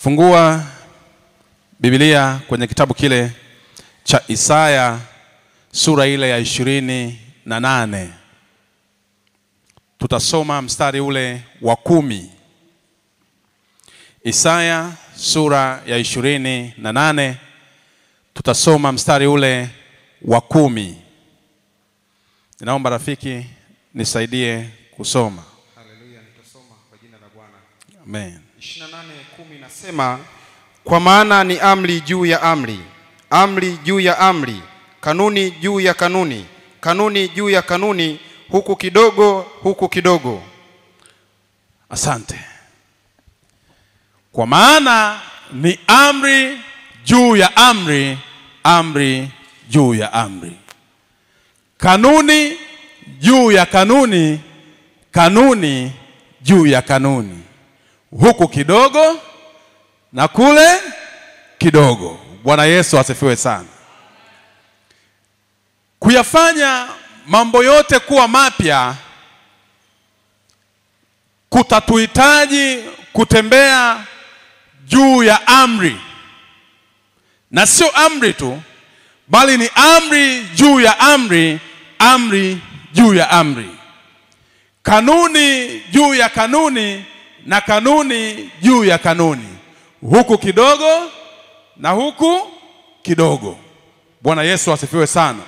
Fungua Biblia kwenye kitabu kile cha Isaya sura ile ya ishirini na nane. Tutasoma mstari ule wa kumi. Isaya sura ya ishirini na nane tutasoma mstari ule wa kumi. Ninaomba rafiki nisaidie kusoma. Haleluya, nitasoma kwa jina la Bwana. Amen. 28:10 inasema, kwa maana ni amri juu ya amri, amri juu ya amri, kanuni juu ya kanuni, kanuni juu ya kanuni, huku kidogo, huku kidogo. Asante. Kwa maana ni amri juu ya amri, amri juu ya amri, kanuni juu ya kanuni, kanuni juu ya kanuni, huku kidogo na kule kidogo. Bwana Yesu asifiwe sana. Kuyafanya mambo yote kuwa mapya kutatuhitaji kutembea juu ya amri, na sio amri tu, bali ni amri juu ya amri, amri juu ya amri, kanuni juu ya kanuni, na kanuni juu ya kanuni, huku kidogo na huku kidogo. Bwana Yesu asifiwe sana.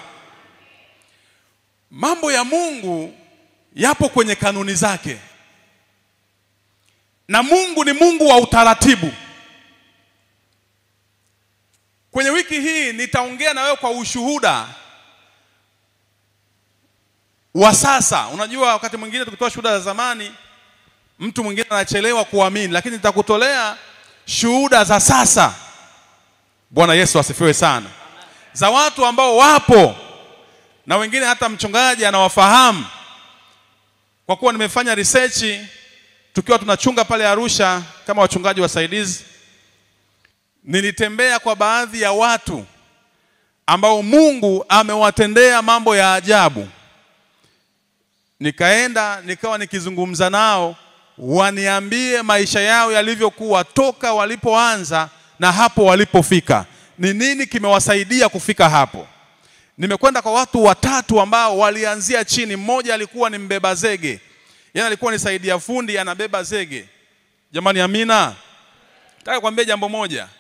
Mambo ya Mungu yapo kwenye kanuni zake na Mungu ni Mungu wa utaratibu. Kwenye wiki hii nitaongea na wewe kwa ushuhuda wa sasa. Unajua, wakati mwingine tukitoa shuhuda za zamani, mtu mwingine anachelewa kuamini, lakini nitakutolea shuhuda za sasa. Bwana Yesu asifiwe sana, za watu ambao wapo na wengine hata mchungaji anawafahamu kwa kuwa nimefanya research tukiwa tunachunga pale Arusha kama wachungaji wasaidizi, nilitembea kwa baadhi ya watu ambao Mungu amewatendea mambo ya ajabu. Nikaenda nikawa nikizungumza nao, waniambie maisha yao yalivyokuwa toka walipoanza na hapo walipofika, ni nini kimewasaidia kufika hapo. Nimekwenda kwa watu watatu ambao walianzia chini. Mmoja alikuwa ni mbeba zege Yaani alikuwa ni saidia fundi anabeba zege. Jamani, amina. Nataka kuambia jambo moja.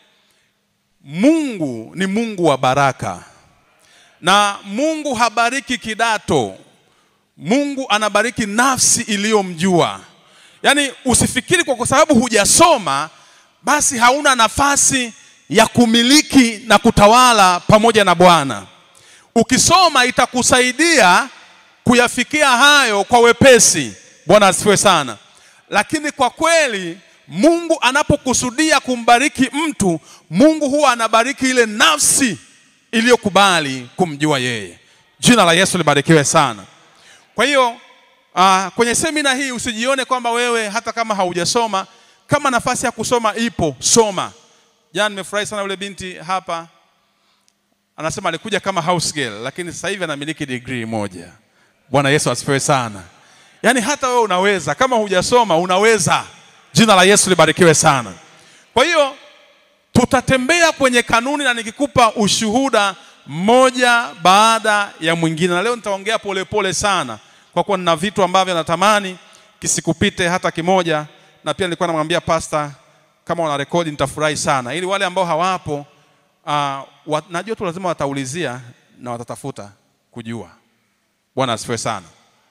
Mungu ni Mungu wa baraka, na Mungu habariki kidato. Mungu anabariki nafsi iliyomjua. Yaani usifikiri kwa sababu hujasoma basi hauna nafasi ya kumiliki na kutawala pamoja na Bwana. Ukisoma itakusaidia kuyafikia hayo kwa wepesi. Bwana asifiwe sana. Lakini kwa kweli Mungu anapokusudia kumbariki mtu, Mungu huwa anabariki ile nafsi iliyokubali kumjua yeye. Jina la Yesu libarikiwe sana. Kwa hiyo uh, kwenye semina hii usijione kwamba wewe hata kama haujasoma, kama nafasi ya kusoma ipo, soma. Jana nimefurahi sana yule binti hapa anasema alikuja kama house girl, lakini sasa hivi anamiliki degree moja. Bwana Yesu asifiwe sana. Yaani hata wewe unaweza, kama hujasoma unaweza. Jina la Yesu libarikiwe sana. Kwa hiyo tutatembea kwenye kanuni, na nikikupa ushuhuda mmoja baada ya mwingine, na leo nitaongea polepole sana, kwa kuwa nina vitu ambavyo natamani kisikupite hata kimoja, na pia nilikuwa namwambia pasta kama wana rekodi nitafurahi sana, ili wale ambao hawapo uh, wat, najua tu lazima wataulizia na watatafuta kujua. Bwana asifiwe sana.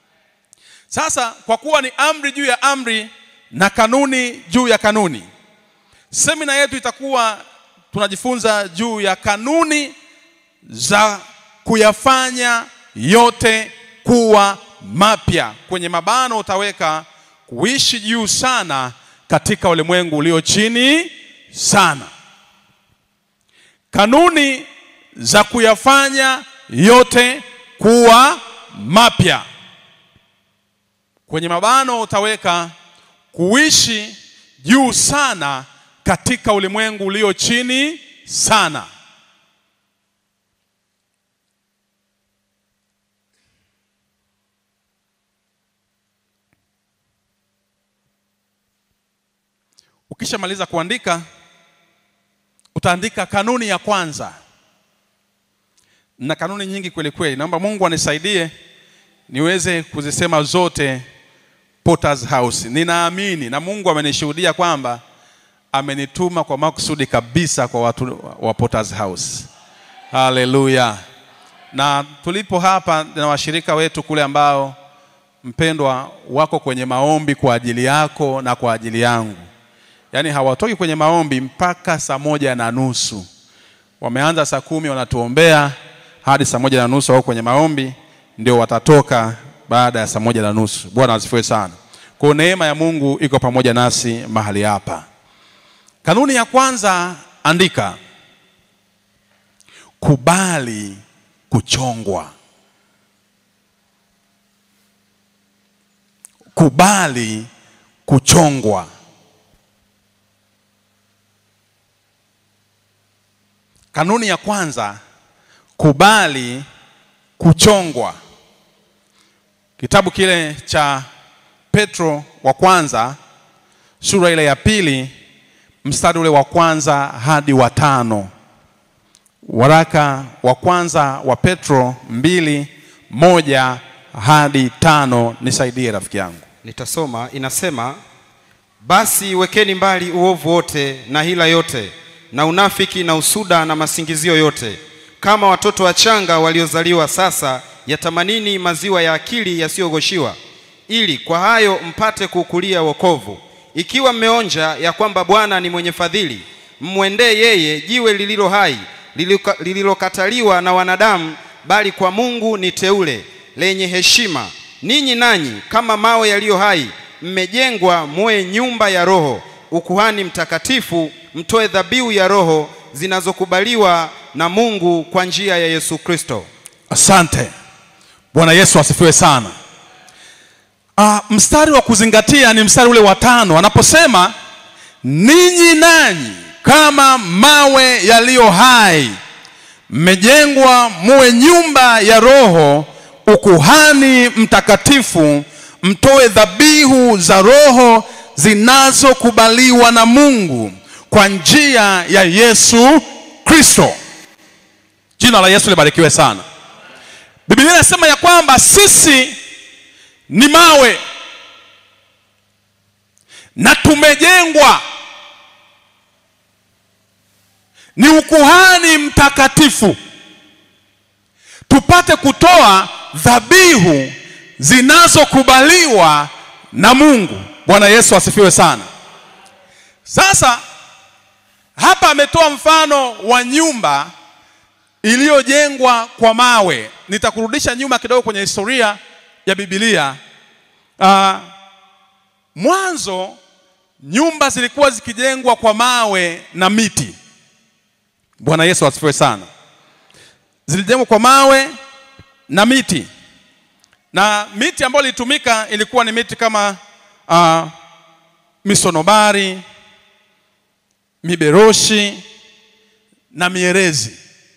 Sasa kwa kuwa ni amri juu ya amri na kanuni juu ya kanuni, semina yetu itakuwa tunajifunza juu ya kanuni za kuyafanya yote kuwa mapya. Kwenye mabano utaweka kuishi juu sana katika ulimwengu ulio chini sana. Kanuni za kuyafanya yote kuwa mapya kwenye mabano utaweka kuishi juu sana katika ulimwengu ulio chini sana. Ukishamaliza kuandika utaandika kanuni ya kwanza na kanuni nyingi kweli kweli. Naomba Mungu anisaidie niweze kuzisema zote Potter's House. Ninaamini na Mungu amenishuhudia kwamba amenituma kwa makusudi kabisa kwa watu wa Potter's House. Haleluya! Na tulipo hapa na washirika wetu kule ambao mpendwa wako kwenye maombi kwa ajili yako na kwa ajili yangu, yaani hawatoki kwenye maombi mpaka saa moja na nusu. Wameanza saa kumi wanatuombea hadi saa moja na nusu wako kwenye maombi, ndio watatoka baada ya saa moja na nusu. Bwana asifiwe sana. Kwa neema ya Mungu iko pamoja nasi mahali hapa. Kanuni ya kwanza, andika, kubali kuchongwa. Kubali kuchongwa. Kanuni ya kwanza, kubali kuchongwa. Kitabu kile cha Petro wa kwanza sura ile ya pili mstari ule wa kwanza hadi wa tano. Waraka wa kwanza wa Petro mbili moja hadi tano. Nisaidie rafiki yangu. Nitasoma, inasema basi wekeni mbali uovu wote na hila yote na unafiki na usuda na masingizio yote, kama watoto wachanga waliozaliwa sasa, yatamanini maziwa ya akili yasiyogoshiwa, ili kwa hayo mpate kuukulia wokovu, ikiwa mmeonja ya kwamba Bwana ni mwenye fadhili. Mmwendee yeye, jiwe lililo hai lililoka- lililokataliwa na wanadamu, bali kwa Mungu ni teule lenye heshima. Ninyi nanyi kama mawe yaliyo hai mmejengwa muwe nyumba ya Roho, ukuhani mtakatifu, mtoe dhabihu ya Roho zinazokubaliwa na Mungu kwa njia ya Yesu Kristo. Asante. Bwana Yesu asifiwe sana. Ah, mstari wa kuzingatia ni mstari ule wa tano anaposema ninyi nanyi kama mawe yaliyo hai mmejengwa muwe nyumba ya Roho, ukuhani mtakatifu, mtoe dhabihu za Roho zinazokubaliwa na Mungu kwa njia ya Yesu Kristo. Jina la Yesu libarikiwe sana. Biblia inasema ya kwamba sisi ni mawe na tumejengwa ni ukuhani mtakatifu, tupate kutoa dhabihu zinazokubaliwa na Mungu. Bwana Yesu asifiwe sana. Sasa hapa ametoa mfano wa nyumba iliyojengwa kwa mawe. Nitakurudisha nyuma kidogo kwenye historia ya Biblia. Ah, mwanzo nyumba zilikuwa zikijengwa kwa mawe na miti. Bwana Yesu asifiwe sana. Zilijengwa kwa mawe na miti, na miti ambayo ilitumika ilikuwa ni miti kama ah, misonobari, miberoshi na mierezi.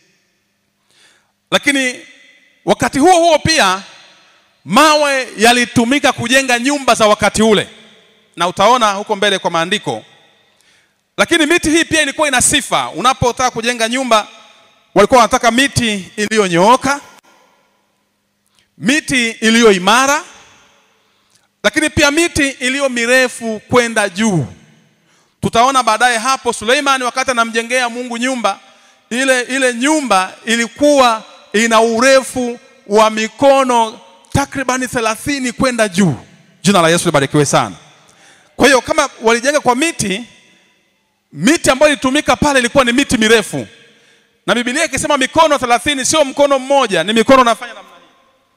Lakini wakati huo huo pia mawe yalitumika kujenga nyumba za wakati ule, na utaona huko mbele kwa maandiko. Lakini miti hii pia ilikuwa ina sifa. Unapotaka kujenga nyumba, walikuwa wanataka miti iliyonyooka, miti iliyo imara, lakini pia miti iliyo mirefu kwenda juu. Tutaona baadaye hapo Suleimani wakati anamjengea Mungu nyumba ile, ile nyumba ilikuwa ina urefu wa mikono takribani thelathini kwenda juu. Jina la Yesu libarikiwe sana. Kwa hiyo kama walijenga kwa miti, miti ambayo ilitumika pale ilikuwa ni miti mirefu, na Biblia ikisema mikono thelathini sio mkono mmoja, ni mikono nafanya namna hii.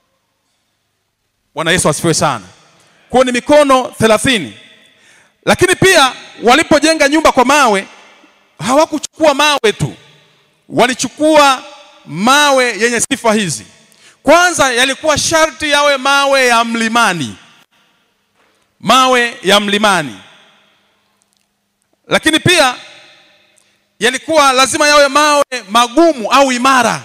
Bwana Yesu asifiwe sana. Kwa hiyo ni mikono thelathini, lakini pia walipojenga nyumba kwa mawe hawakuchukua mawe tu, walichukua mawe yenye sifa hizi. Kwanza yalikuwa sharti yawe mawe ya mlimani, mawe ya mlimani, lakini pia yalikuwa lazima yawe mawe magumu au imara,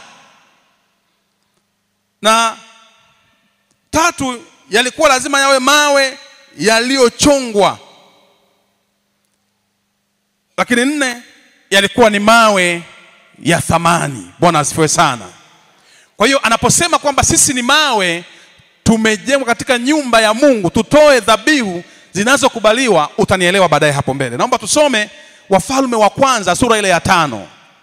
na tatu, yalikuwa lazima yawe mawe yaliyochongwa, lakini nne, yalikuwa ni mawe ya thamani. Bwana asifiwe sana. Kwa hiyo anaposema kwamba sisi ni mawe tumejengwa katika nyumba ya Mungu, tutoe dhabihu zinazokubaliwa, utanielewa baadaye hapo mbele. Naomba tusome Wafalme wa kwanza sura ile ya tano.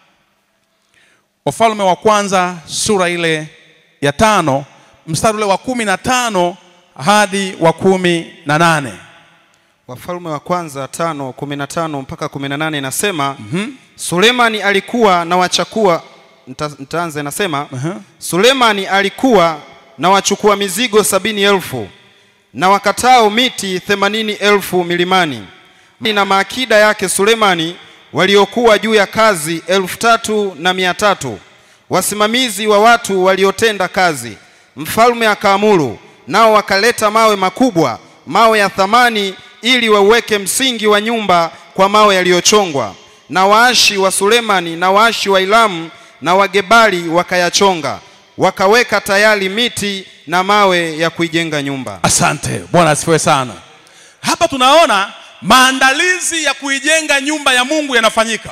Wafalme wa kwanza sura ile ya tano mstari ule wa kumi na tano hadi wa kumi na nane. Wafalme wa kwanza tano kumi na tano mpaka kumi na nane inasema Sulemani alikuwa na wachakua nita, nitaanza inasema Aha. Sulemani alikuwa na wachukua mizigo sabini elfu na wakatao miti themanini elfu milimani na maakida yake Sulemani waliokuwa juu ya kazi elfu tatu na mia tatu wasimamizi wa watu waliotenda kazi. Mfalme akaamuru, nao wakaleta mawe makubwa, mawe ya thamani, ili wauweke msingi wa nyumba kwa mawe yaliyochongwa. Na waashi wa Sulemani na waashi wa Ilamu na Wagebali wakayachonga, wakaweka tayari miti na mawe ya kuijenga nyumba. Asante Bwana asifiwe sana. Hapa tunaona maandalizi ya kuijenga nyumba ya Mungu yanafanyika,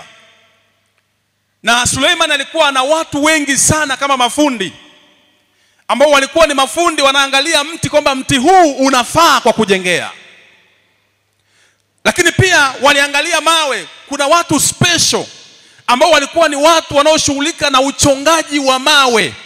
na Suleiman alikuwa na watu wengi sana kama mafundi ambao walikuwa ni mafundi, wanaangalia mti kwamba mti huu unafaa kwa kujengea, lakini pia waliangalia mawe. Kuna watu special ambao walikuwa ni watu wanaoshughulika na uchongaji wa mawe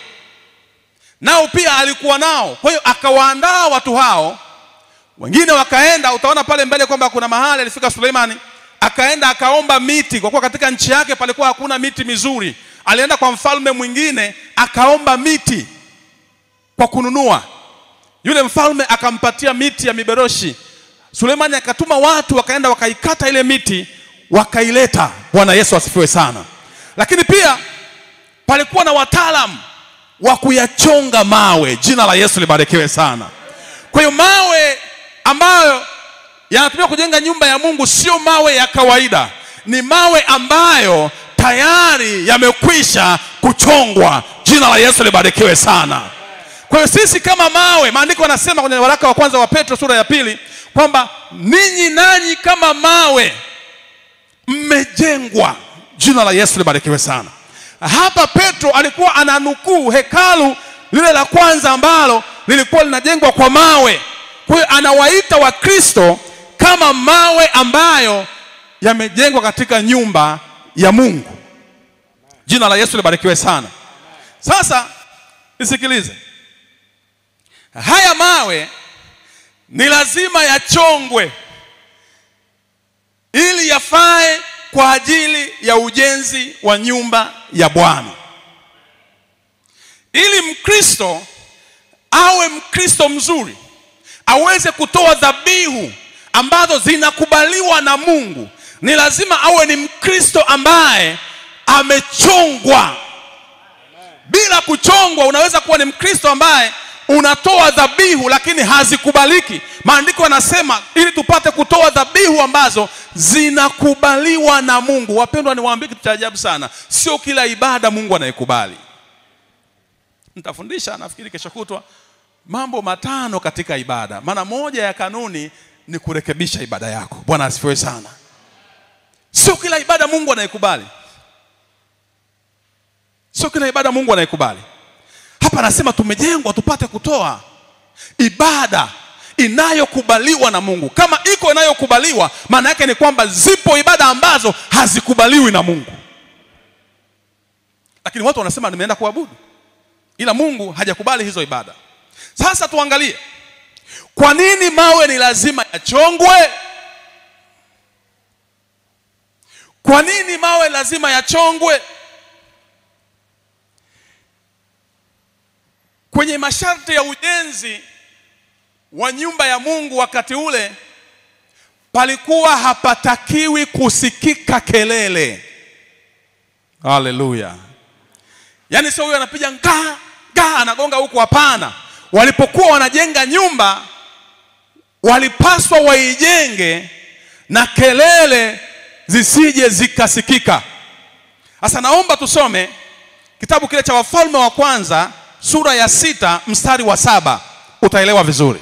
nao pia alikuwa nao. Kwa hiyo akawaandaa watu hao, wengine wakaenda. Utaona pale mbele kwamba kuna mahali alifika Suleimani, akaenda akaomba miti, kwa kuwa katika nchi yake palikuwa hakuna miti mizuri. Alienda kwa mfalme mwingine akaomba miti kwa kununua. Yule mfalme akampatia miti ya miberoshi. Suleimani akatuma watu wakaenda wakaikata ile miti wakaileta. Bwana Yesu asifiwe sana. Lakini pia palikuwa na wataalamu wa kuyachonga mawe. Jina la Yesu libarikiwe sana. Kwa hiyo mawe ambayo yanatumika kujenga nyumba ya Mungu sio mawe ya kawaida, ni mawe ambayo tayari yamekwisha kuchongwa. Jina la Yesu libarikiwe sana. Kwa hiyo sisi kama mawe, maandiko yanasema kwenye waraka wa kwanza wa Petro sura ya pili kwamba ninyi nanyi kama mawe mmejengwa. Jina la Yesu libarikiwe sana. Hapa Petro alikuwa ananukuu hekalu lile la kwanza ambalo lilikuwa linajengwa kwa mawe. Kwa hiyo anawaita Wakristo kama mawe ambayo yamejengwa katika nyumba ya Mungu. Jina la Yesu libarikiwe sana. Sasa nisikilize, haya mawe ni lazima yachongwe ili yafae kwa ajili ya ujenzi wa nyumba ya Bwana. Ili Mkristo awe Mkristo mzuri, aweze kutoa dhabihu ambazo zinakubaliwa na Mungu, ni lazima awe ni Mkristo ambaye amechongwa. Bila kuchongwa, unaweza kuwa ni Mkristo ambaye unatoa dhabihu lakini hazikubaliki. Maandiko yanasema ili tupate kutoa dhabihu ambazo zinakubaliwa na Mungu. Wapendwa, niwaambie kitu cha ajabu sana, sio kila ibada Mungu anaikubali. Nitafundisha nafikiri kesho kutwa mambo matano katika ibada, maana moja ya kanuni ni kurekebisha ibada yako. Bwana asifiwe sana. Sio kila ibada Mungu anaikubali, sio kila ibada Mungu anaikubali. Hapa anasema tumejengwa tupate kutoa ibada inayokubaliwa na Mungu. Kama iko inayokubaliwa, maana yake ni kwamba zipo ibada ambazo hazikubaliwi na Mungu, lakini watu wanasema nimeenda kuabudu, ila Mungu hajakubali hizo ibada. Sasa tuangalie kwa nini mawe ni lazima yachongwe. Kwa nini mawe lazima yachongwe? Kwenye masharti ya ujenzi wa nyumba ya Mungu wakati ule palikuwa hapatakiwi kusikika kelele. Haleluya! Yaani sio huyo anapiga ngaa ngaa anagonga huku, hapana. Walipokuwa wanajenga nyumba walipaswa waijenge na kelele zisije zikasikika. Sasa naomba tusome kitabu kile cha Wafalme wa kwanza sura ya sita mstari wa saba utaelewa vizuri.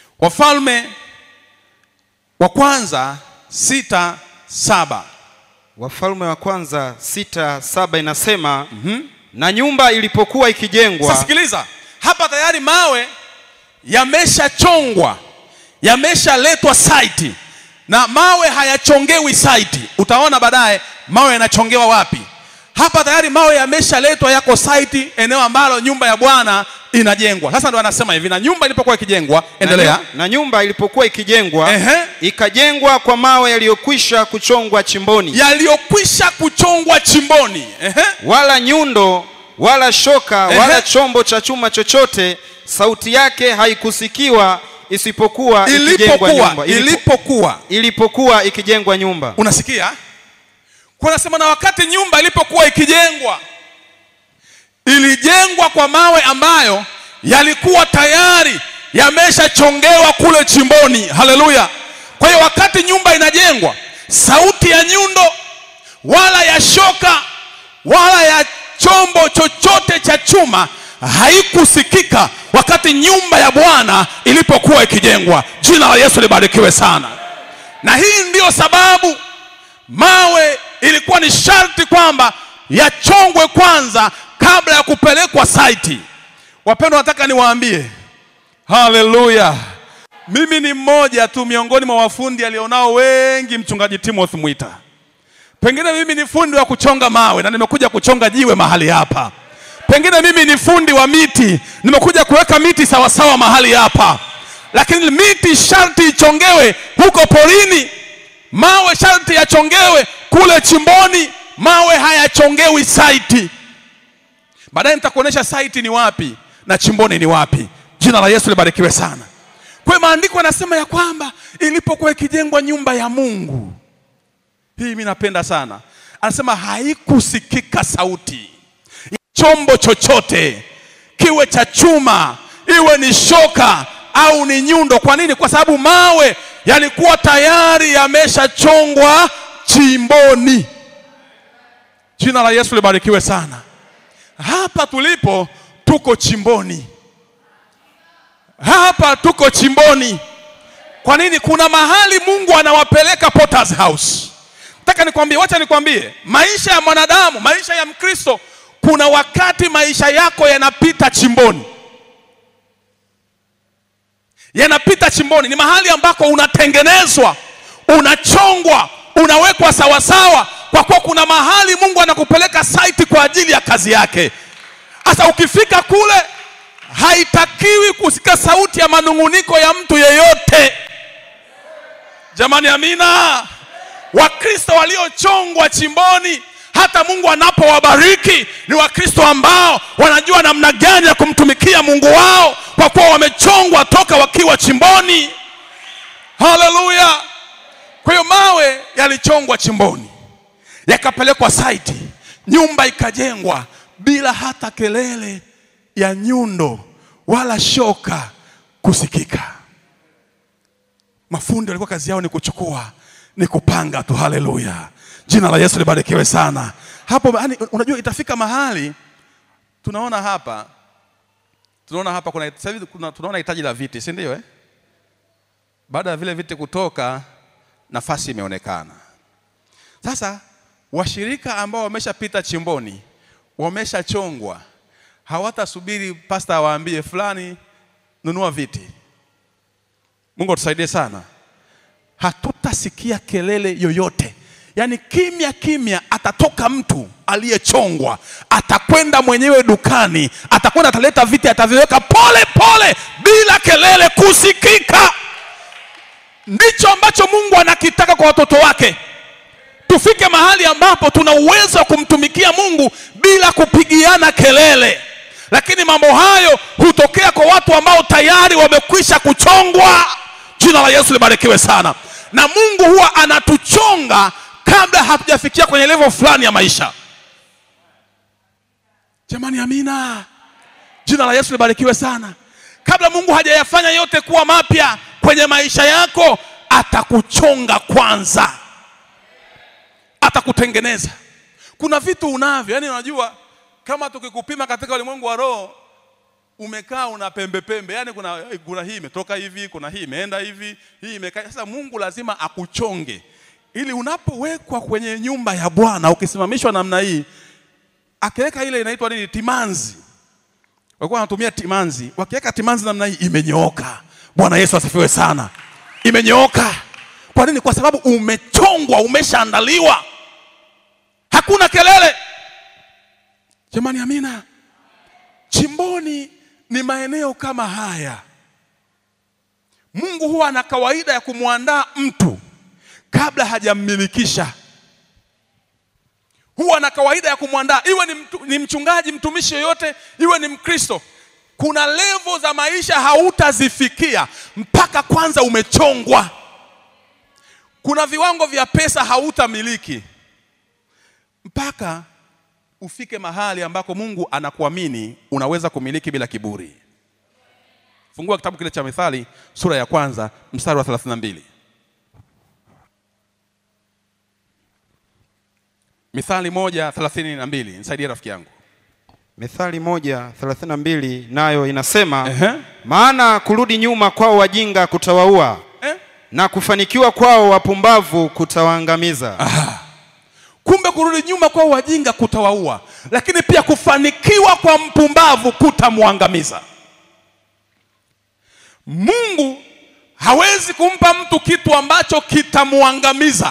Wafalme wa kwanza sita saba Wafalme wa kwanza sita saba inasema na nyumba ilipokuwa ikijengwa Sasa sikiliza, hapa tayari mawe yameshachongwa, yameshaletwa site, na mawe hayachongewi site. Utaona baadaye mawe yanachongewa wapi. Hapa tayari mawe yameshaletwa, yako site, eneo ambalo nyumba ya Bwana inajengwa. Sasa ndo anasema hivi, na nyumba ilipokuwa ikijengwa, endelea. na, nyu- na nyumba ilipokuwa ikijengwa Ehe. ikajengwa kwa mawe yaliyokwisha kuchongwa chimboni yaliyokwisha kuchongwa chimboni. Ehe. wala nyundo wala shoka Ehe. wala chombo cha chuma chochote sauti yake haikusikiwa isipokuwa ikijengwa Ilipokuwa nyumba Ilipo- ilipokuwa ilipokuwa ikijengwa nyumba unasikia kwa nasema na wakati nyumba ilipokuwa ikijengwa ilijengwa kwa mawe ambayo yalikuwa tayari yameshachongewa kule chimboni haleluya kwa hiyo wakati nyumba inajengwa sauti ya nyundo wala ya shoka wala ya chombo chochote cha chuma haikusikika wakati nyumba ya bwana ilipokuwa ikijengwa jina la yesu libarikiwe sana na hii ndiyo sababu mawe ilikuwa ni sharti kwamba yachongwe kwanza kabla ya kupelekwa saiti wapendwa nataka niwaambie haleluya mimi ni mmoja tu miongoni mwa wafundi alionao wengi mchungaji timothy mwita pengine mimi ni fundi wa kuchonga mawe na nimekuja kuchonga jiwe mahali hapa pengine mimi ni fundi wa miti nimekuja kuweka miti sawasawa mahali hapa lakini miti sharti ichongewe huko porini mawe sharti yachongewe kule chimboni mawe hayachongewi saiti baadaye nitakuonyesha saiti ni wapi na chimboni ni wapi jina la yesu libarikiwe sana kwa hiyo maandiko yanasema ya kwamba ilipokuwa ikijengwa nyumba ya mungu hii mi napenda sana anasema haikusikika sauti ya chombo chochote kiwe cha chuma iwe ni shoka au ni nyundo kwa nini kwa sababu mawe yalikuwa tayari yameshachongwa chimboni jina la yesu libarikiwe sana hapa tulipo tuko chimboni hapa tuko chimboni kwa nini kuna mahali mungu anawapeleka Potter's house nataka nikwambie wacha nikwambie maisha ya mwanadamu maisha ya mkristo kuna wakati maisha yako yanapita chimboni yanapita chimboni ni mahali ambako unatengenezwa unachongwa unawekwa sawasawa kwa kuwa kuna mahali mungu anakupeleka saiti kwa ajili ya kazi yake sasa ukifika kule haitakiwi kusikia sauti ya manung'uniko ya mtu yeyote jamani amina wakristo waliochongwa chimboni hata mungu anapowabariki ni wakristo ambao wanajua namna gani ya kumtumikia mungu wao kwa kuwa wamechongwa toka wakiwa chimboni haleluya kwa hiyo mawe yalichongwa chimboni yakapelekwa saiti nyumba ikajengwa bila hata kelele ya nyundo wala shoka kusikika mafundi walikuwa kazi yao ni kuchukua ni kupanga tu haleluya jina la yesu libarikiwe sana hapo yani, unajua itafika mahali tunaona hapa tunaona hapa kuna sasa hivi kuna- tunaona hitaji la viti si ndio eh? baada ya vile viti kutoka nafasi imeonekana sasa washirika ambao wameshapita chimboni wameshachongwa hawatasubiri pasta awaambie fulani nunua viti mungu atusaidie sana hatutasikia kelele yoyote yaani kimya kimya atatoka mtu aliyechongwa atakwenda mwenyewe dukani atakwenda ataleta viti ataviweka pole pole bila kelele kusikika ndicho ambacho mungu anakitaka kwa watoto wake tufike mahali ambapo tuna uwezo wa kumtumikia mungu bila kupigiana kelele lakini mambo hayo hutokea kwa watu ambao tayari wamekwisha kuchongwa jina la yesu libarikiwe sana na mungu huwa anatuchonga kabla hatujafikia kwenye levo fulani ya maisha jamani amina jina la yesu libarikiwe sana kabla mungu hajayafanya yote kuwa mapya kwenye maisha yako atakuchonga kwanza atakutengeneza kuna vitu unavyo yani unajua kama tukikupima katika ulimwengu wa roho umekaa una pembe pembe yani kuna, kuna hii imetoka hivi kuna hii imeenda hivi hii imekaa sasa mungu lazima akuchonge ili unapowekwa kwenye nyumba ya Bwana ukisimamishwa namna hii, akiweka ile inaitwa nini, timanzi. Walikuwa wanatumia timanzi, wakiweka timanzi namna hii imenyooka. Bwana Yesu asifiwe sana, imenyooka. Kwa nini? Kwa sababu umechongwa, umeshaandaliwa, hakuna kelele. Jamani, amina. Chimboni ni maeneo kama haya. Mungu huwa ana kawaida ya kumwandaa mtu kabla hajammilikisha. Huwa ana kawaida ya kumwandaa, iwe ni, mtu, ni mchungaji, mtumishi yoyote, iwe ni Mkristo. Kuna levo za maisha hautazifikia mpaka kwanza umechongwa. Kuna viwango vya pesa hautamiliki mpaka ufike mahali ambako Mungu anakuamini unaweza kumiliki bila kiburi. Fungua kitabu kile cha Mithali sura ya kwanza mstari wa 32. Mithali moja thelathini na mbili. Nisaidie rafiki yangu. Mithali moja thelathini na mbili nayo inasema Ehe. maana kurudi nyuma kwao wajinga kutawaua Eh? na kufanikiwa kwao wapumbavu kutawaangamiza. Kumbe kurudi nyuma kwa wajinga kutawaua, lakini pia kufanikiwa kwa mpumbavu kutamwangamiza. Mungu hawezi kumpa mtu kitu ambacho kitamwangamiza.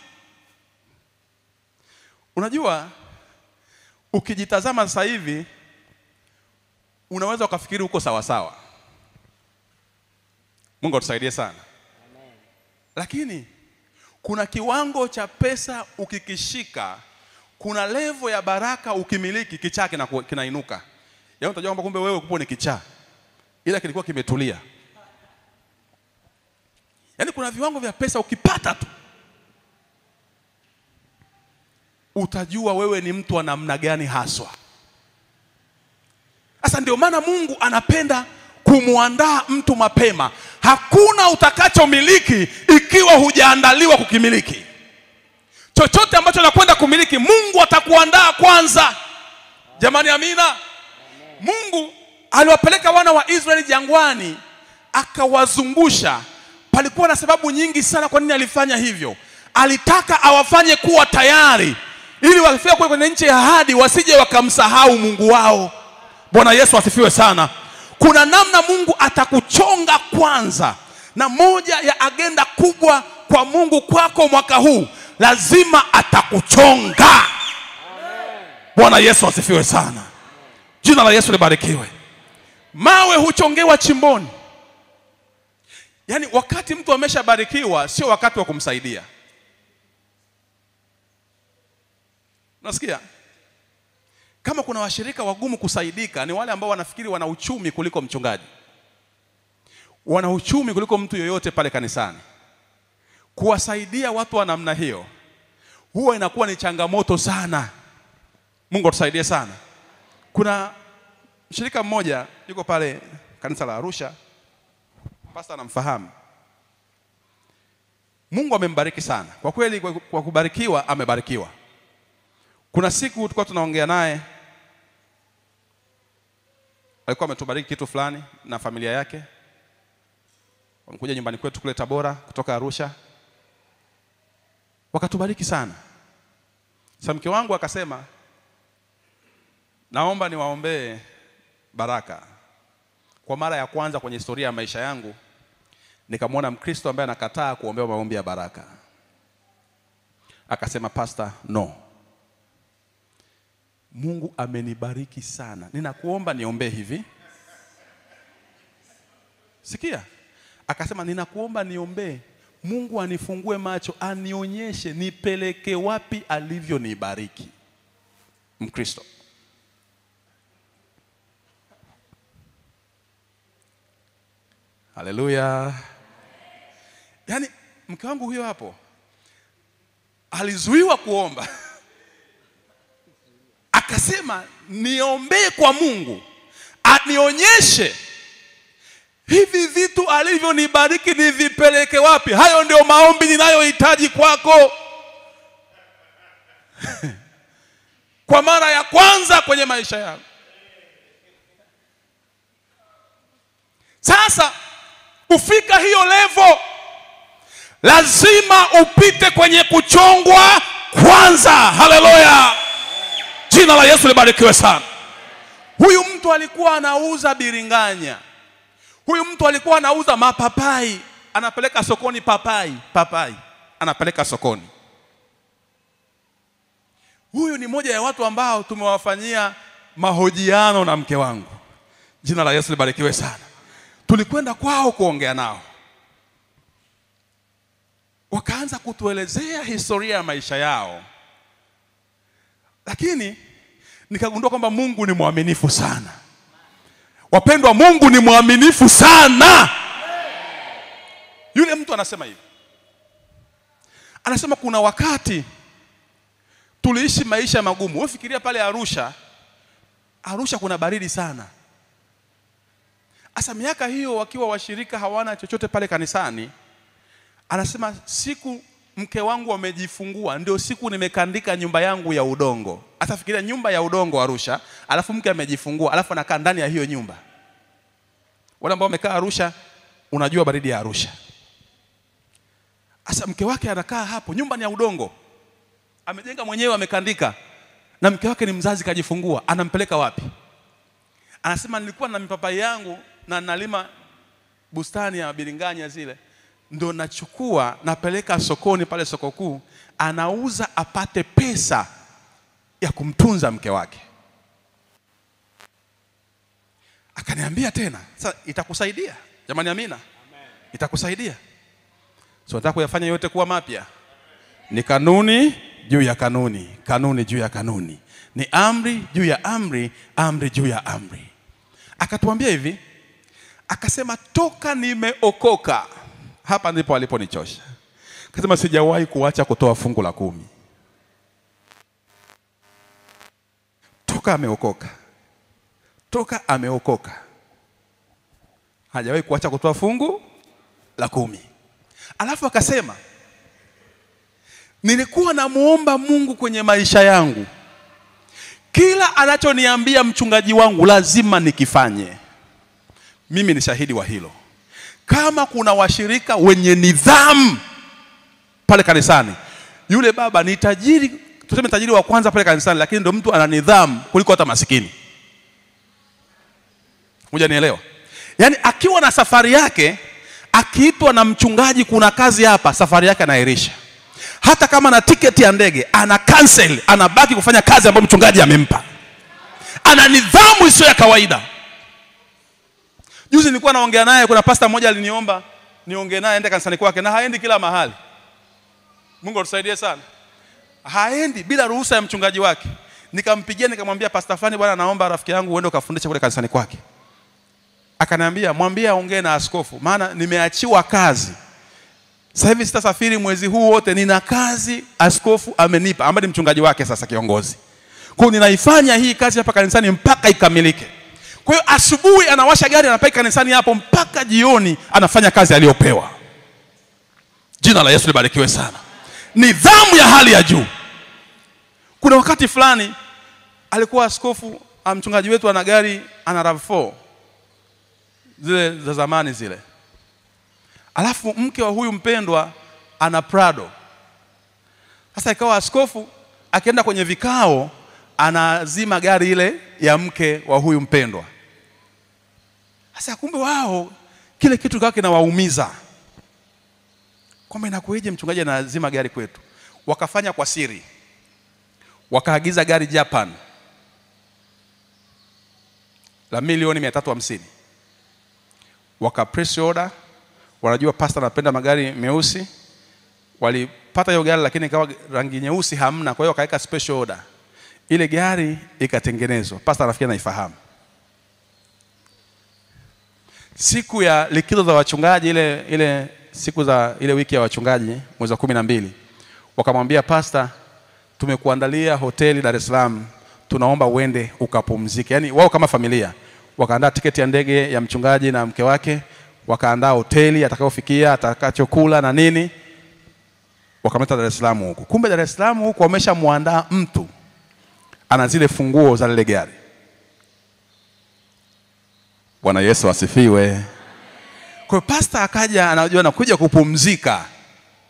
Unajua, ukijitazama sasa hivi unaweza ukafikiri uko sawa sawa. Mungu atusaidie sana, lakini kuna kiwango cha pesa ukikishika, kuna levo ya baraka ukimiliki, kichaa kinaku- kinainuka. Yaani utajua kwamba kumbe wewe kupo ni kichaa, ila kilikuwa kimetulia. Yaani kuna viwango vya pesa ukipata tu utajua wewe ni mtu wa namna gani haswa. Sasa ndio maana Mungu anapenda kumwandaa mtu mapema. Hakuna utakachomiliki ikiwa hujaandaliwa kukimiliki. Chochote ambacho nakwenda kumiliki, Mungu atakuandaa kwanza. Jamani, amina. Mungu aliwapeleka wana wa Israeli jangwani, akawazungusha. Palikuwa na sababu nyingi sana kwa nini alifanya hivyo. Alitaka awafanye kuwa tayari, ili wakifika kule kwenye nchi ya ahadi wasije wakamsahau Mungu wao. Bwana Yesu asifiwe sana. Kuna namna Mungu atakuchonga kwanza, na moja ya agenda kubwa kwa Mungu kwako mwaka huu, lazima atakuchonga. Bwana Yesu asifiwe sana. Jina la Yesu libarikiwe. Mawe huchongewa chimboni. Yaani wakati mtu ameshabarikiwa sio wakati wa kumsaidia. Unasikia? Kama kuna washirika wagumu kusaidika ni wale ambao wanafikiri wana uchumi kuliko mchungaji. Wana uchumi kuliko mtu yoyote pale kanisani. Kuwasaidia watu wa namna hiyo huwa inakuwa ni changamoto sana. Mungu atusaidie sana. Kuna mshirika mmoja yuko pale kanisa la Arusha, pasta anamfahamu. Mungu amembariki sana kwa kweli, kwa, kwa kubarikiwa amebarikiwa. Kuna siku tulikuwa tunaongea naye, alikuwa ametubariki kitu fulani na familia yake, wamekuja nyumbani kwetu kule Tabora kutoka Arusha, wakatubariki sana. Sasa mke wangu akasema, naomba niwaombee baraka. Kwa mara ya kwanza kwenye historia ya maisha yangu nikamwona Mkristo ambaye anakataa kuombewa maombi ya baraka. Akasema, Pastor, no, Mungu amenibariki sana, ninakuomba niombee hivi. Sikia, akasema ninakuomba niombee Mungu anifungue macho, anionyeshe nipeleke wapi alivyonibariki. Mkristo. Haleluya. Yaani mke wangu huyo hapo alizuiwa kuomba, akasema niombee kwa Mungu anionyeshe hivi vitu alivyonibariki nivipeleke wapi. Hayo ndio maombi ninayohitaji kwako. kwa mara ya kwanza kwenye maisha yangu. Sasa kufika hiyo levo, lazima upite kwenye kuchongwa kwanza haleluya jina la yesu libarikiwe sana huyu mtu alikuwa anauza biringanya huyu mtu alikuwa anauza mapapai anapeleka sokoni papai papai anapeleka sokoni huyu ni moja ya watu ambao tumewafanyia mahojiano na mke wangu jina la yesu libarikiwe sana tulikwenda kwao kuongea nao wakaanza kutuelezea historia ya maisha yao lakini nikagundua kwamba mungu ni mwaminifu sana wapendwa mungu ni mwaminifu sana yule mtu anasema hivi anasema kuna wakati tuliishi maisha magumu wewe fikiria pale arusha arusha kuna baridi sana hasa miaka hiyo wakiwa washirika hawana chochote pale kanisani anasema siku mke wangu amejifungua ndio siku nimekandika nyumba yangu ya udongo hasa fikiria nyumba ya udongo arusha alafu mke amejifungua alafu anakaa ndani ya hiyo nyumba wale ambao wamekaa arusha unajua baridi ya arusha hasa mke wake anakaa hapo nyumba ni ya udongo amejenga mwenyewe amekandika na mke wake ni mzazi kajifungua anampeleka wapi anasema nilikuwa na mipapai yangu na nalima bustani ya biringanya zile ndo nachukua napeleka sokoni pale soko kuu anauza apate pesa ya kumtunza mke wake akaniambia tena sasa itakusaidia jamani amina itakusaidia so nataka kuyafanya yote kuwa mapya ni kanuni juu ya kanuni kanuni juu ya kanuni ni amri juu ya amri amri juu ya amri akatuambia hivi akasema toka nimeokoka hapa ndipo aliponichosha akasema sijawahi kuacha kutoa fungu la kumi toka ameokoka toka ameokoka hajawahi kuacha kutoa fungu la kumi alafu akasema nilikuwa namuomba mungu kwenye maisha yangu kila anachoniambia mchungaji wangu lazima nikifanye mimi ni shahidi wa hilo kama kuna washirika wenye nidhamu pale kanisani yule baba ni tajiri tuseme tajiri wa kwanza pale kanisani lakini ndo mtu ana nidhamu kuliko hata masikini moja nielewa yaani akiwa na safari yake akiitwa na mchungaji kuna kazi hapa safari yake anairisha hata kama na tiketi ya ndege ana cancel anabaki kufanya kazi ambayo mchungaji amempa ana nidhamu isiyo ya kawaida juzi nilikuwa naongea naye kuna pasta mmoja aliniomba niongee naye ende kanisani kwake na haendi kila mahali mungu atusaidie sana haendi bila ruhusa ya mchungaji wake nikampigia nikamwambia pasta fulani bwana naomba rafiki yangu uende ukafundishe kule kanisani kwake akaniambia mwambie aongee na askofu maana nimeachiwa kazi sasa hivi sitasafiri mwezi huu wote nina kazi askofu amenipa ambaye ni mchungaji wake sasa kiongozi kwa hiyo ninaifanya hii kazi hapa kanisani mpaka ikamilike kwa hiyo asubuhi anawasha gari anapaki kanisani hapo mpaka jioni anafanya kazi aliyopewa jina la yesu libarikiwe sana nidhamu ya hali ya juu kuna wakati fulani alikuwa askofu ah, mchungaji wetu ana gari ana rav4 zile za zamani zile alafu mke wa huyu mpendwa ana prado sasa ikawa askofu akienda kwenye vikao anazima gari ile ya mke wa huyu mpendwa sasa kumbe wao kile kitu kawa kinawaumiza kwamba inakueje mchungaji anazima gari kwetu wakafanya kwa siri wakaagiza gari japan la milioni mia tatu hamsini waka press order wanajua pasta anapenda magari meusi walipata hiyo gari lakini ikawa rangi nyeusi hamna kwa hiyo wakaweka special order ile gari ikatengenezwa pasta nafikiri anaifahamu siku ya likizo za wachungaji ile ile siku za ile wiki ya wachungaji mwezi wa kumi na mbili wakamwambia pasta tumekuandalia hoteli dar es salaam tunaomba uende ukapumzike yaani wao kama familia wakaandaa tiketi ya ndege ya mchungaji na mke wake wakaandaa hoteli atakayofikia atakachokula na nini wakamleta dar es salaam huku kumbe dar es salaam huku wameshamwandaa mtu ana zile funguo za lile gari bwana yesu asifiwe kwa hiyo pasta akaja anajua anakuja kupumzika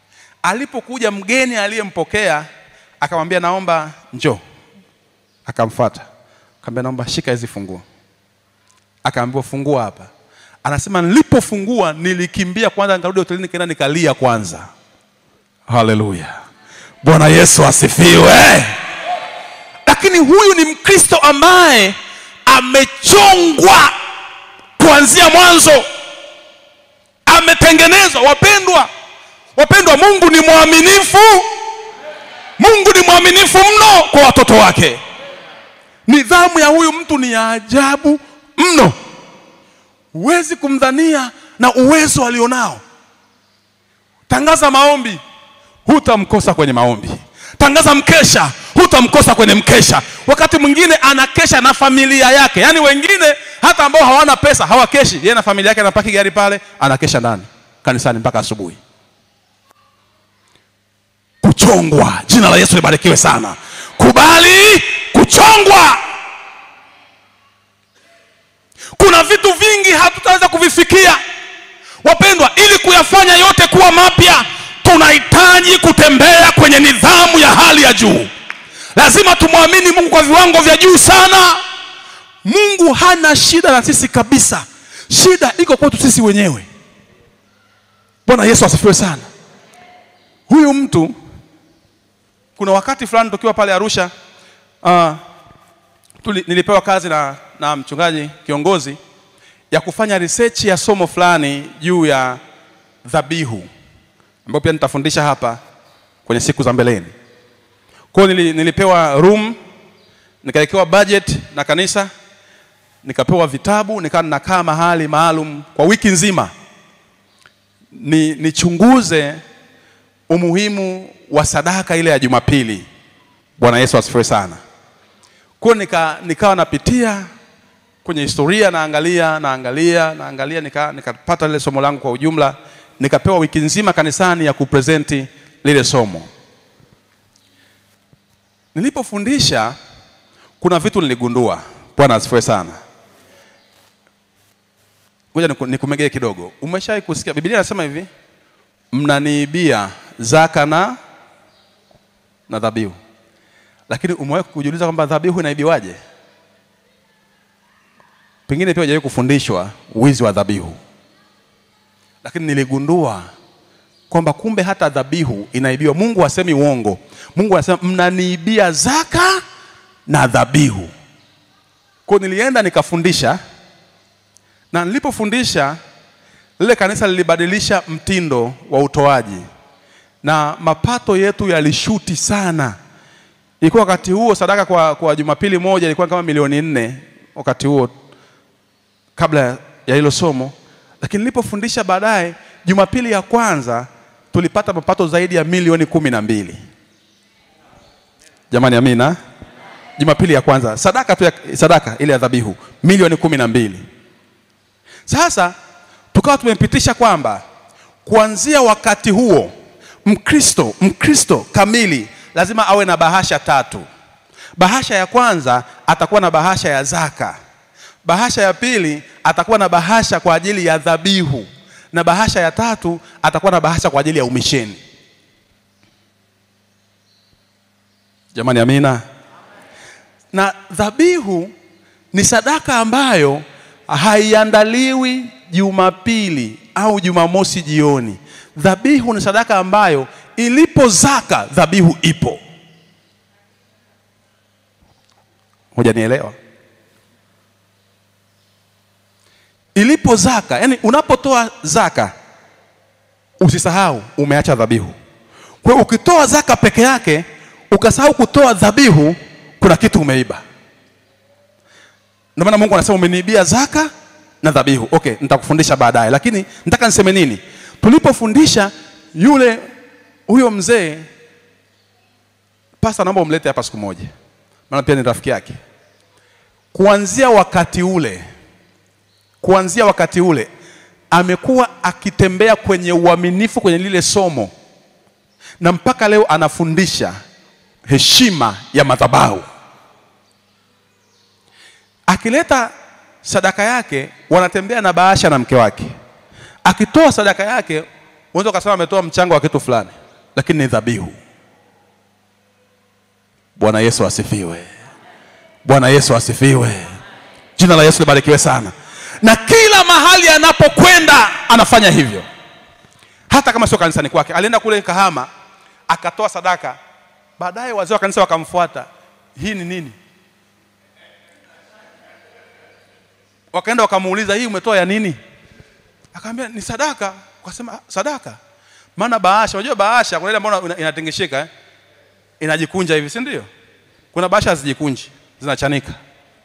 alipokuja mgeni aliyempokea akamwambia naomba njoo akamfuata akamwambia naomba shika hizi funguo akaambiwa fungua hapa anasema nilipofungua nilikimbia kwanza nikarudi hotelini nikaenda nikalia kwanza haleluya bwana yesu asifiwe lakini huyu ni mkristo ambaye amechongwa kuanzia mwanzo ametengenezwa wapendwa wapendwa mungu ni mwaminifu mungu ni mwaminifu mno kwa watoto wake nidhamu ya huyu mtu ni ya ajabu mno huwezi kumdhania na uwezo alionao tangaza maombi hutamkosa kwenye maombi tangaza mkesha hutamkosa kwenye mkesha wakati mwingine anakesha na familia yake yaani wengine hata ambao hawana pesa hawakeshi yeye na familia yake anapaki gari pale anakesha ndani kanisani mpaka asubuhi kuchongwa jina la yesu libarikiwe sana kubali kuchongwa kuna vitu vingi hatutaweza kuvifikia wapendwa ili kuyafanya yote kuwa mapya tunahitaji kutembea kwenye nidhamu ya hali ya juu lazima tumwamini mungu kwa viwango vya juu sana mungu hana shida na sisi kabisa shida iko kwetu sisi wenyewe bwana yesu asifiwe sana huyu mtu kuna wakati fulani tukiwa pale arusha uh, tuli, nilipewa kazi na, na mchungaji kiongozi ya kufanya research ya somo fulani juu ya dhabihu ambayo pia nitafundisha hapa kwenye siku za mbeleni kwao nili, nilipewa room nikawekewa budget na kanisa nikapewa vitabu nikawa ninakaa mahali maalum kwa wiki nzima ni nichunguze umuhimu wa sadaka ile ya jumapili bwana yesu asifiwe sana kwao nika, nikawa napitia kwenye historia naangalia naangalia naangalia nika, nikapata lile somo langu kwa ujumla nikapewa wiki nzima kanisani ya kupresenti lile somo nilipofundisha kuna vitu niligundua bwana asifiwe sana ngoja niku- nikumegee kidogo umeshawahi kusikia biblia inasema hivi mnaniibia zaka na na dhabihu lakini umewahi kujiuliza kwamba dhabihu inaibiwaje pengine pia hujawahi kufundishwa wizi wa dhabihu lakini niligundua kwamba kumbe hata dhabihu inaibiwa mungu hasemi uongo mungu anasema mnaniibia zaka na dhabihu kwao nilienda nikafundisha na nilipofundisha lile kanisa lilibadilisha mtindo wa utoaji na mapato yetu yalishuti sana ilikuwa wakati huo sadaka kwa, kwa jumapili moja ilikuwa kama milioni nne wakati huo kabla ya hilo somo lakini nilipofundisha baadaye jumapili ya kwanza tulipata mapato zaidi ya milioni kumi na mbili jamani amina jumapili ya kwanza sadaka tu ya, sadaka ile ya dhabihu milioni kumi na mbili sasa tukawa tumepitisha kwamba kuanzia wakati huo mkristo mkristo kamili lazima awe na bahasha tatu bahasha ya kwanza atakuwa na bahasha ya zaka bahasha ya pili atakuwa na bahasha kwa ajili ya dhabihu na bahasha ya tatu atakuwa na bahasha kwa ajili ya umisheni jamani amina na dhabihu ni sadaka ambayo haiandaliwi jumapili au jumamosi jioni dhabihu ni sadaka ambayo ilipo zaka dhabihu ipo hujanielewa ilipo zaka yani unapotoa zaka usisahau umeacha dhabihu kwa hiyo ukitoa zaka peke yake ukasahau kutoa dhabihu kuna kitu umeiba ndio maana mungu anasema umeniibia zaka na dhabihu okay nitakufundisha baadaye lakini nataka niseme nini tulipofundisha yule huyo mzee pasta naomba umlete hapa siku moja maana pia ni rafiki yake kuanzia wakati ule kuanzia wakati ule amekuwa akitembea kwenye uaminifu kwenye lile somo na mpaka leo anafundisha heshima ya madhabahu akileta sadaka yake wanatembea na bahasha na mke wake akitoa sadaka yake unaweza ukasema ametoa mchango wa kitu fulani lakini ni dhabihu. Bwana Yesu asifiwe. Bwana Yesu asifiwe. Jina la Yesu libarikiwe sana. Na kila mahali anapokwenda anafanya hivyo, hata kama sio kanisani kwake. Alienda kule Kahama akatoa sadaka, baadaye wazee wa kanisa wakamfuata, hii ni nini? Wakaenda wakamuuliza, hii umetoa ya nini? Akaambia ni sadaka. Wakasema "Ah, sadaka, maana bahasha, unajua bahasha kuna ile ambayo ina- inatingishika eh? inajikunja hivi, si ndio? Kuna bahasha hazijikunji, zinachanika.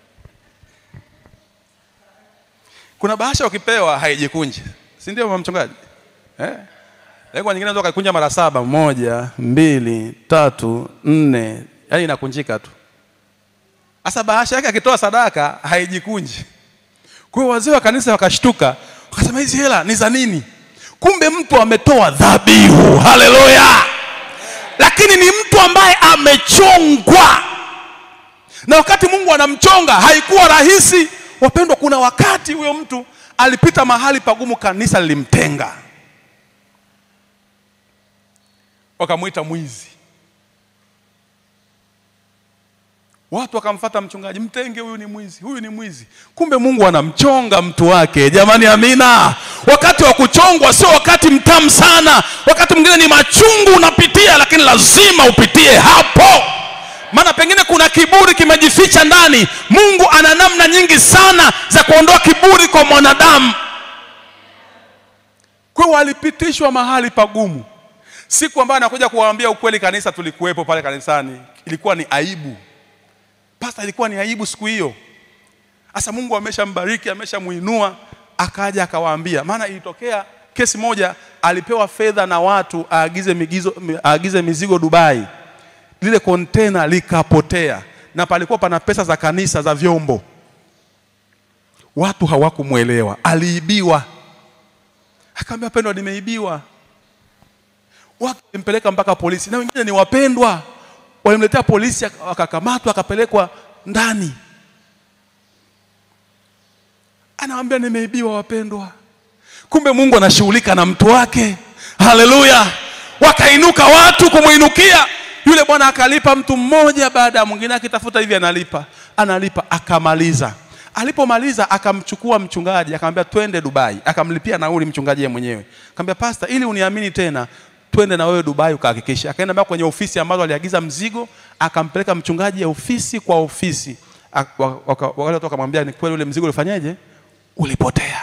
Kuna bahasha ukipewa haijikunji, si ndio mama mchungaji? Eh? Lakini kwa nyingine unaweza ukaikunja mara saba, moja, mbili, tatu, nne, yaani inakunjika tu. Sasa bahasha yake akitoa sadaka haijikunji. Kwa hiyo wazee wa kanisa wakashtuka, wakasema hizi hela ni za nini? Kumbe mtu ametoa dhabihu. Haleluya! Lakini ni mtu ambaye amechongwa, na wakati Mungu anamchonga haikuwa rahisi. Wapendwa, kuna wakati huyo mtu alipita mahali pagumu, kanisa lilimtenga, wakamwita mwizi. Watu wakamfata mchungaji, mtenge huyu ni mwizi, huyu ni mwizi. Kumbe Mungu anamchonga mtu wake. Jamani, amina. Wakati wa kuchongwa sio wakati mtamu sana, wakati mwingine ni machungu unapitia, lakini lazima upitie hapo, maana pengine kuna kiburi kimejificha ndani. Mungu ana namna nyingi sana za kuondoa kiburi kwa mwanadamu. Kwa hiyo walipitishwa mahali pagumu. Siku ambayo anakuja kuwaambia ukweli kanisa, tulikuwepo pale kanisani, ilikuwa ni aibu Pasta, ilikuwa ni aibu siku hiyo. Sasa Mungu ameshambariki, ameshamuinua, akaja akawaambia. Maana ilitokea kesi moja, alipewa fedha na watu aagize migizo, aagize mizigo Dubai, lile kontena likapotea, na palikuwa pana pesa za kanisa za vyombo. Watu hawakumwelewa, aliibiwa. Akaambia, pendwa, nimeibiwa. Watu walimpeleka mpaka polisi, na wengine ni wapendwa walimletea polisi, akakamatwa akapelekwa ndani. Anawambia nimeibiwa, wapendwa. Kumbe Mungu anashughulika na mtu wake. Haleluya! Wakainuka watu kumwinukia yule bwana, akalipa mtu mmoja baada ya mwingine, akitafuta hivi, analipa analipa, akamaliza. Alipomaliza akamchukua mchungaji, akamwambia twende Dubai, akamlipia nauli mchungaji yeye mwenyewe. Akamwambia pasta, ili uniamini tena twende na wewe Dubai ukahakikisha. Akaenda mpaka kwenye ofisi ambazo aliagiza mzigo, akampeleka mchungaji ya ofisi kwa ofisi. Ak- wa- waka- Wale watu wakamwambia ni kweli ule mzigo ulifanyaje? Ulipotea.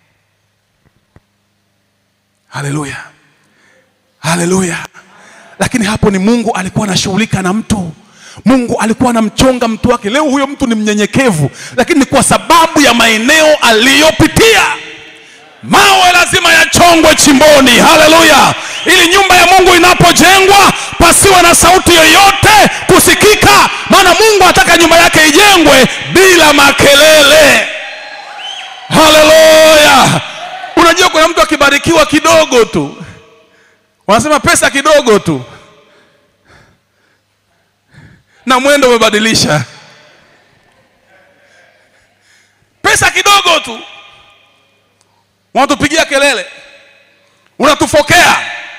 Haleluya, haleluya. Lakini hapo ni Mungu alikuwa anashughulika na mtu. Mungu alikuwa anamchonga mtu wake. Leo huyo mtu ni mnyenyekevu, lakini ni kwa sababu ya maeneo aliyopitia. Mawe lazima yachongwe chimboni, haleluya, ili nyumba ya Mungu inapojengwa pasiwe na sauti yoyote kusikika, maana Mungu anataka nyumba yake ijengwe bila makelele. Haleluya! Unajua, kuna mtu akibarikiwa kidogo tu, wanasema pesa kidogo tu, na mwendo umebadilisha. Pesa kidogo tu wanatupigia kelele, unatufokea.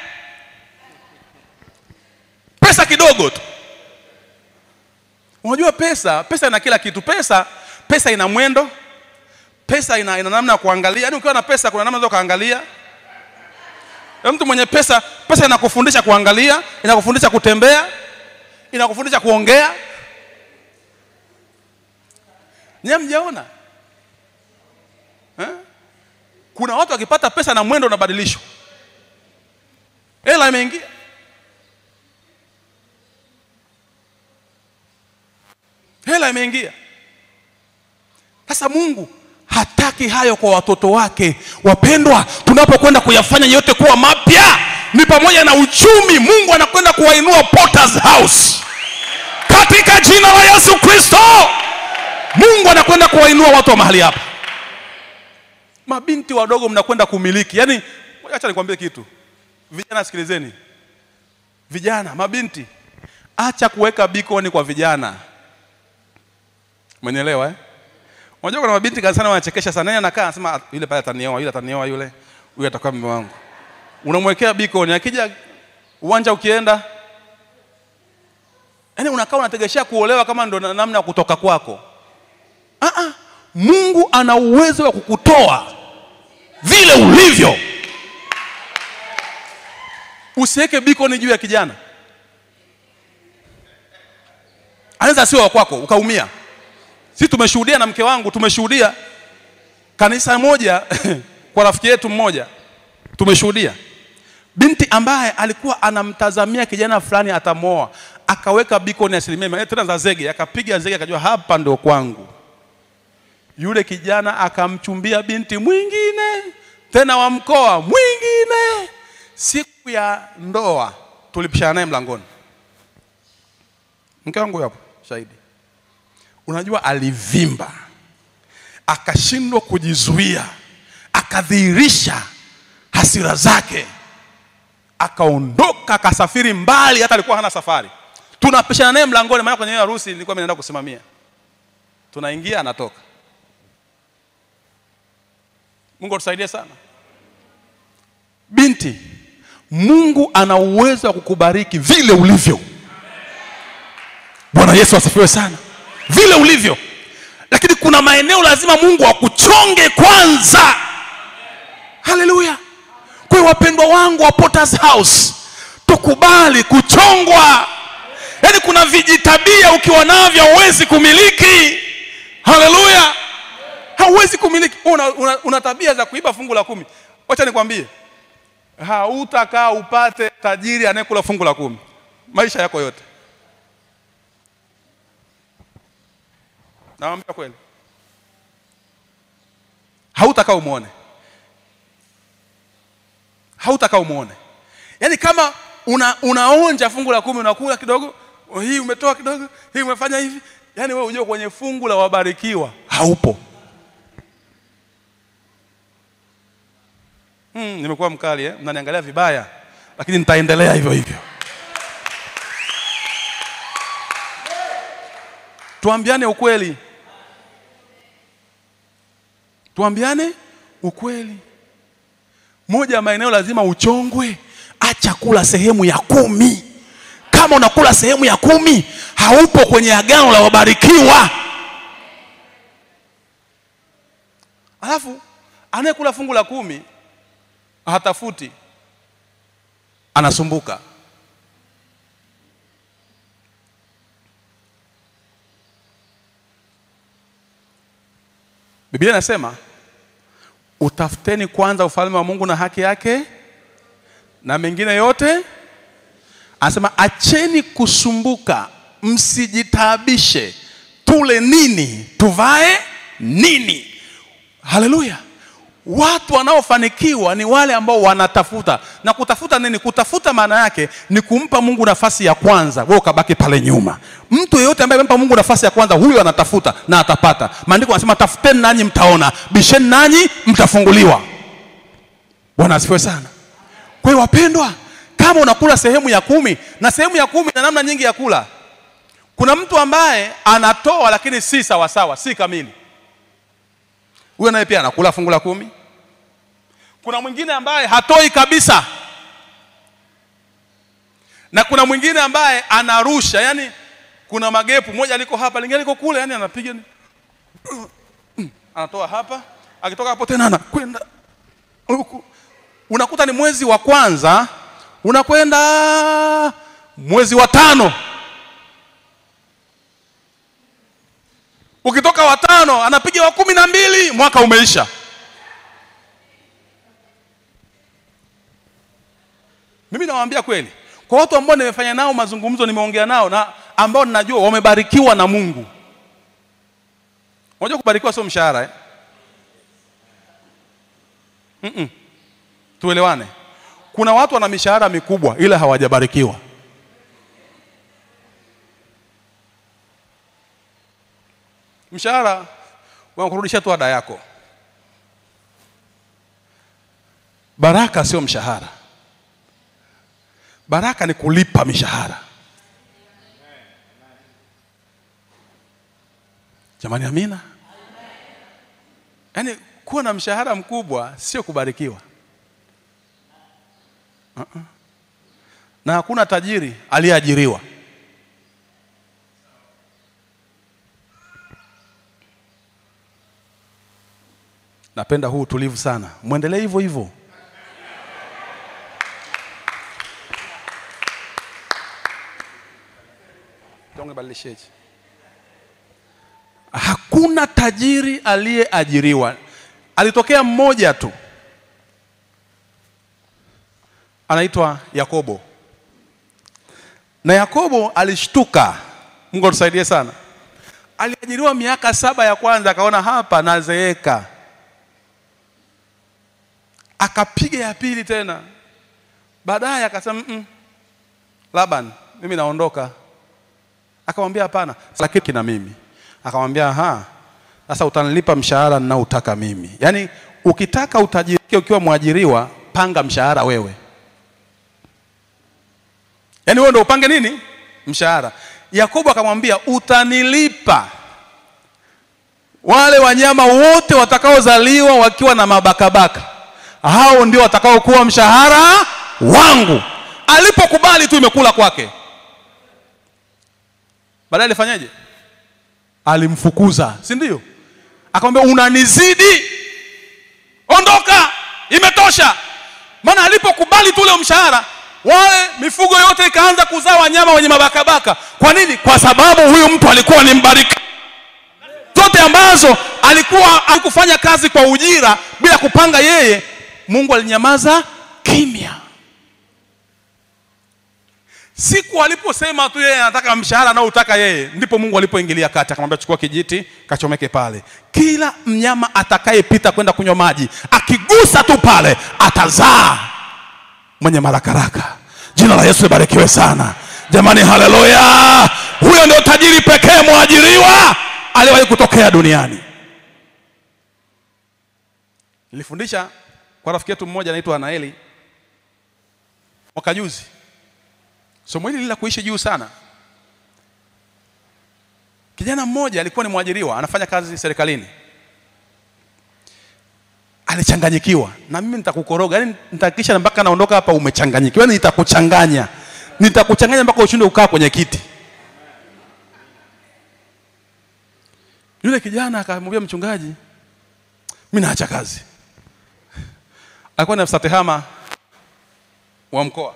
Pesa kidogo tu. Unajua pesa, pesa ina kila kitu. Pesa, pesa ina mwendo, pesa ina, ina namna ya kuangalia. Yaani ukiwa na pesa kuna namna za kuangalia. Mtu mwenye pesa, pesa inakufundisha kuangalia, inakufundisha kutembea, inakufundisha kuongea. Nyie mjaona eh? Kuna watu wakipata pesa na mwendo unabadilishwa, hela imeingia. Hela imeingia. Sasa Mungu hataki hayo kwa watoto wake. Wapendwa, tunapokwenda kuyafanya yote kuwa mapya, ni pamoja na uchumi. Mungu anakwenda kuwainua Potter's House katika jina la Yesu Kristo. Mungu anakwenda kuwainua watu wa mahali hapa mabinti wadogo mnakwenda kumiliki. Yaani, acha nikwambie kitu, vijana sikilizeni, vijana, mabinti, acha kuweka bikoni kwa vijana. Umenielewa eh? Unajua kuna mabinti kanisani wanachekesha sana. Yeye anakaa anasema yule pale atanioa, yule atanioa, yule huyu atakuwa mume wangu. Unamwekea bikoni, akija uwanja ukienda yaani unakaa unategeshea kuolewa kama ndo na- namna ya kutoka kwako ah -ah. mungu ana uwezo wa kukutoa vile ulivyo usiweke bikoni juu ya kijana anaweza sio wa kwako ukaumia si tumeshuhudia na mke wangu tumeshuhudia kanisa moja kwa rafiki yetu mmoja tumeshuhudia binti ambaye alikuwa anamtazamia kijana fulani atamoa akaweka bikoni asilimia mia- tena za zege akapiga zege akajua hapa ndio kwangu yule kijana akamchumbia binti mwingine tena wa mkoa mwingine siku ya ndoa tulipishana naye mlangoni mke wangu hapo shahidi unajua alivimba akashindwa kujizuia akadhihirisha hasira zake akaondoka akasafiri mbali hata alikuwa hana safari tunapishana naye mlangoni maana kwenye hiyo harusi nilikuwa mimi naenda kusimamia tunaingia anatoka mungu atusaidie sana binti mungu ana uwezo wa kukubariki vile ulivyo bwana yesu asifiwe sana vile ulivyo lakini kuna maeneo lazima mungu akuchonge kwanza haleluya kwa hiyo wapendwa wangu wa Potter's house tukubali kuchongwa yaani kuna vijitabia ukiwa navyo huwezi kumiliki haleluya hauwezi kumiliki una, una, una tabia za kuiba fungu la kumi wacha nikwambie hautakaa upate tajiri anayekula fungu la kumi maisha yako yote nawambia kweli hautakaa umwone hautakaa umwone yaani kama una, unaonja fungu la kumi unakula kidogo oh, hii umetoa kidogo hii umefanya hivi yaani wewe ujue kwenye fungu la wabarikiwa haupo hmm, nimekuwa mkali eh? mnaniangalia vibaya lakini nitaendelea hivyo hivyo tuambiane ukweli tuambiane ukweli moja ya maeneo lazima uchongwe acha kula sehemu ya kumi kama unakula sehemu ya kumi haupo kwenye agano la wabarikiwa alafu anayekula fungu la kumi hatafuti anasumbuka biblia inasema utafuteni kwanza ufalme wa mungu na haki yake na mengine yote anasema acheni kusumbuka msijitaabishe tule nini tuvae nini haleluya watu wanaofanikiwa ni wale ambao wanatafuta na kutafuta nini kutafuta maana yake ni kumpa mungu nafasi ya kwanza wewe ukabaki pale nyuma mtu yeyote ambaye amempa mungu nafasi ya kwanza huyo anatafuta na atapata maandiko anasema tafuteni nanyi mtaona bisheni nanyi mtafunguliwa bwana asifiwe sana kwa hiyo wapendwa kama unakula sehemu ya kumi na sehemu ya kumi na namna nyingi ya kula kuna mtu ambaye anatoa lakini si sawasawa si kamili huyo naye pia anakula fungu la kumi kuna mwingine ambaye hatoi kabisa na kuna mwingine ambaye anarusha yani kuna magepu moja liko hapa lingine liko kule yani anapiga ni- anatoa hapa akitoka hapo tena anakwenda huku unakuta ni mwezi wa kwanza unakwenda mwezi wa tano ukitoka watano anapiga wa kumi na mbili mwaka umeisha mimi nawaambia kweli kwa watu ambao nimefanya nao mazungumzo nimeongea nao na ambao ninajua wamebarikiwa na mungu unajua kubarikiwa sio mshahara eh? Mm-mm. tuelewane kuna watu wana mishahara mikubwa ila hawajabarikiwa mshahara wanakurudishia tu ada yako baraka sio mshahara baraka ni kulipa mishahara jamani amina yaani kuwa na mshahara mkubwa sio kubarikiwa uh-uh. na hakuna tajiri aliyeajiriwa. Napenda huu utulivu sana, mwendelee hivyo hivyo. Badilisheni. Hakuna tajiri aliyeajiriwa. Alitokea mmoja tu, anaitwa Yakobo, na Yakobo alishtuka. Mungu atusaidie sana. Aliajiriwa miaka saba ya kwanza, akaona hapa nazeeka, akapiga ya pili tena, baadaye akasema mm, Laban, mimi naondoka. Akamwambia hapana, lakini kina mimi. Akamwambia aha, sasa utanilipa mshahara ninaotaka mimi. Yaani ukitaka utajirike ukiwa mwajiriwa, panga mshahara wewe. Yaani wewe ndio upange nini? Mshahara. Yakobo akamwambia utanilipa wale wanyama wote watakaozaliwa wakiwa na mabakabaka, hao ndio watakaokuwa mshahara wangu. Alipokubali tu imekula kwake. Baadaye alifanyaje? Alimfukuza, si ndio? Akamwambia unanizidi, ondoka, imetosha. Maana alipokubali tu ule mshahara, wale mifugo yote ikaanza kuzaa wanyama wenye mabakabaka. Kwa nini? Kwa sababu huyu mtu alikuwa ni mbariki zote ambazo alikuwa alikufanya kazi kwa ujira bila kupanga yeye, Mungu alinyamaza kimya. Siku aliposema tu yeye anataka mshahara anaotaka yeye, ndipo Mungu alipoingilia kati, akamwambia chukua kijiti kachomeke pale. Kila mnyama atakayepita kwenda kunywa maji, akigusa tu pale atazaa mwenye marakaraka. Jina la Yesu libarikiwe sana jamani, haleluya! Huyo ndio tajiri pekee mwajiriwa aliwahi kutokea duniani. Nilifundisha kwa rafiki yetu mmoja anaitwa Anaeli mwaka juzi somo hili la kuishi juu sana. Kijana mmoja alikuwa ni mwajiriwa, anafanya kazi serikalini, alichanganyikiwa. Na mimi nitakukoroga, yani nitahakikisha mpaka naondoka hapa umechanganyikiwa, yani nitakuchanganya, nitakuchanganya mpaka ushinde ukaa kwenye kiti. Yule kijana akamwambia mchungaji, mimi naacha kazi. Alikuwa ni afisa tehama wa mkoa.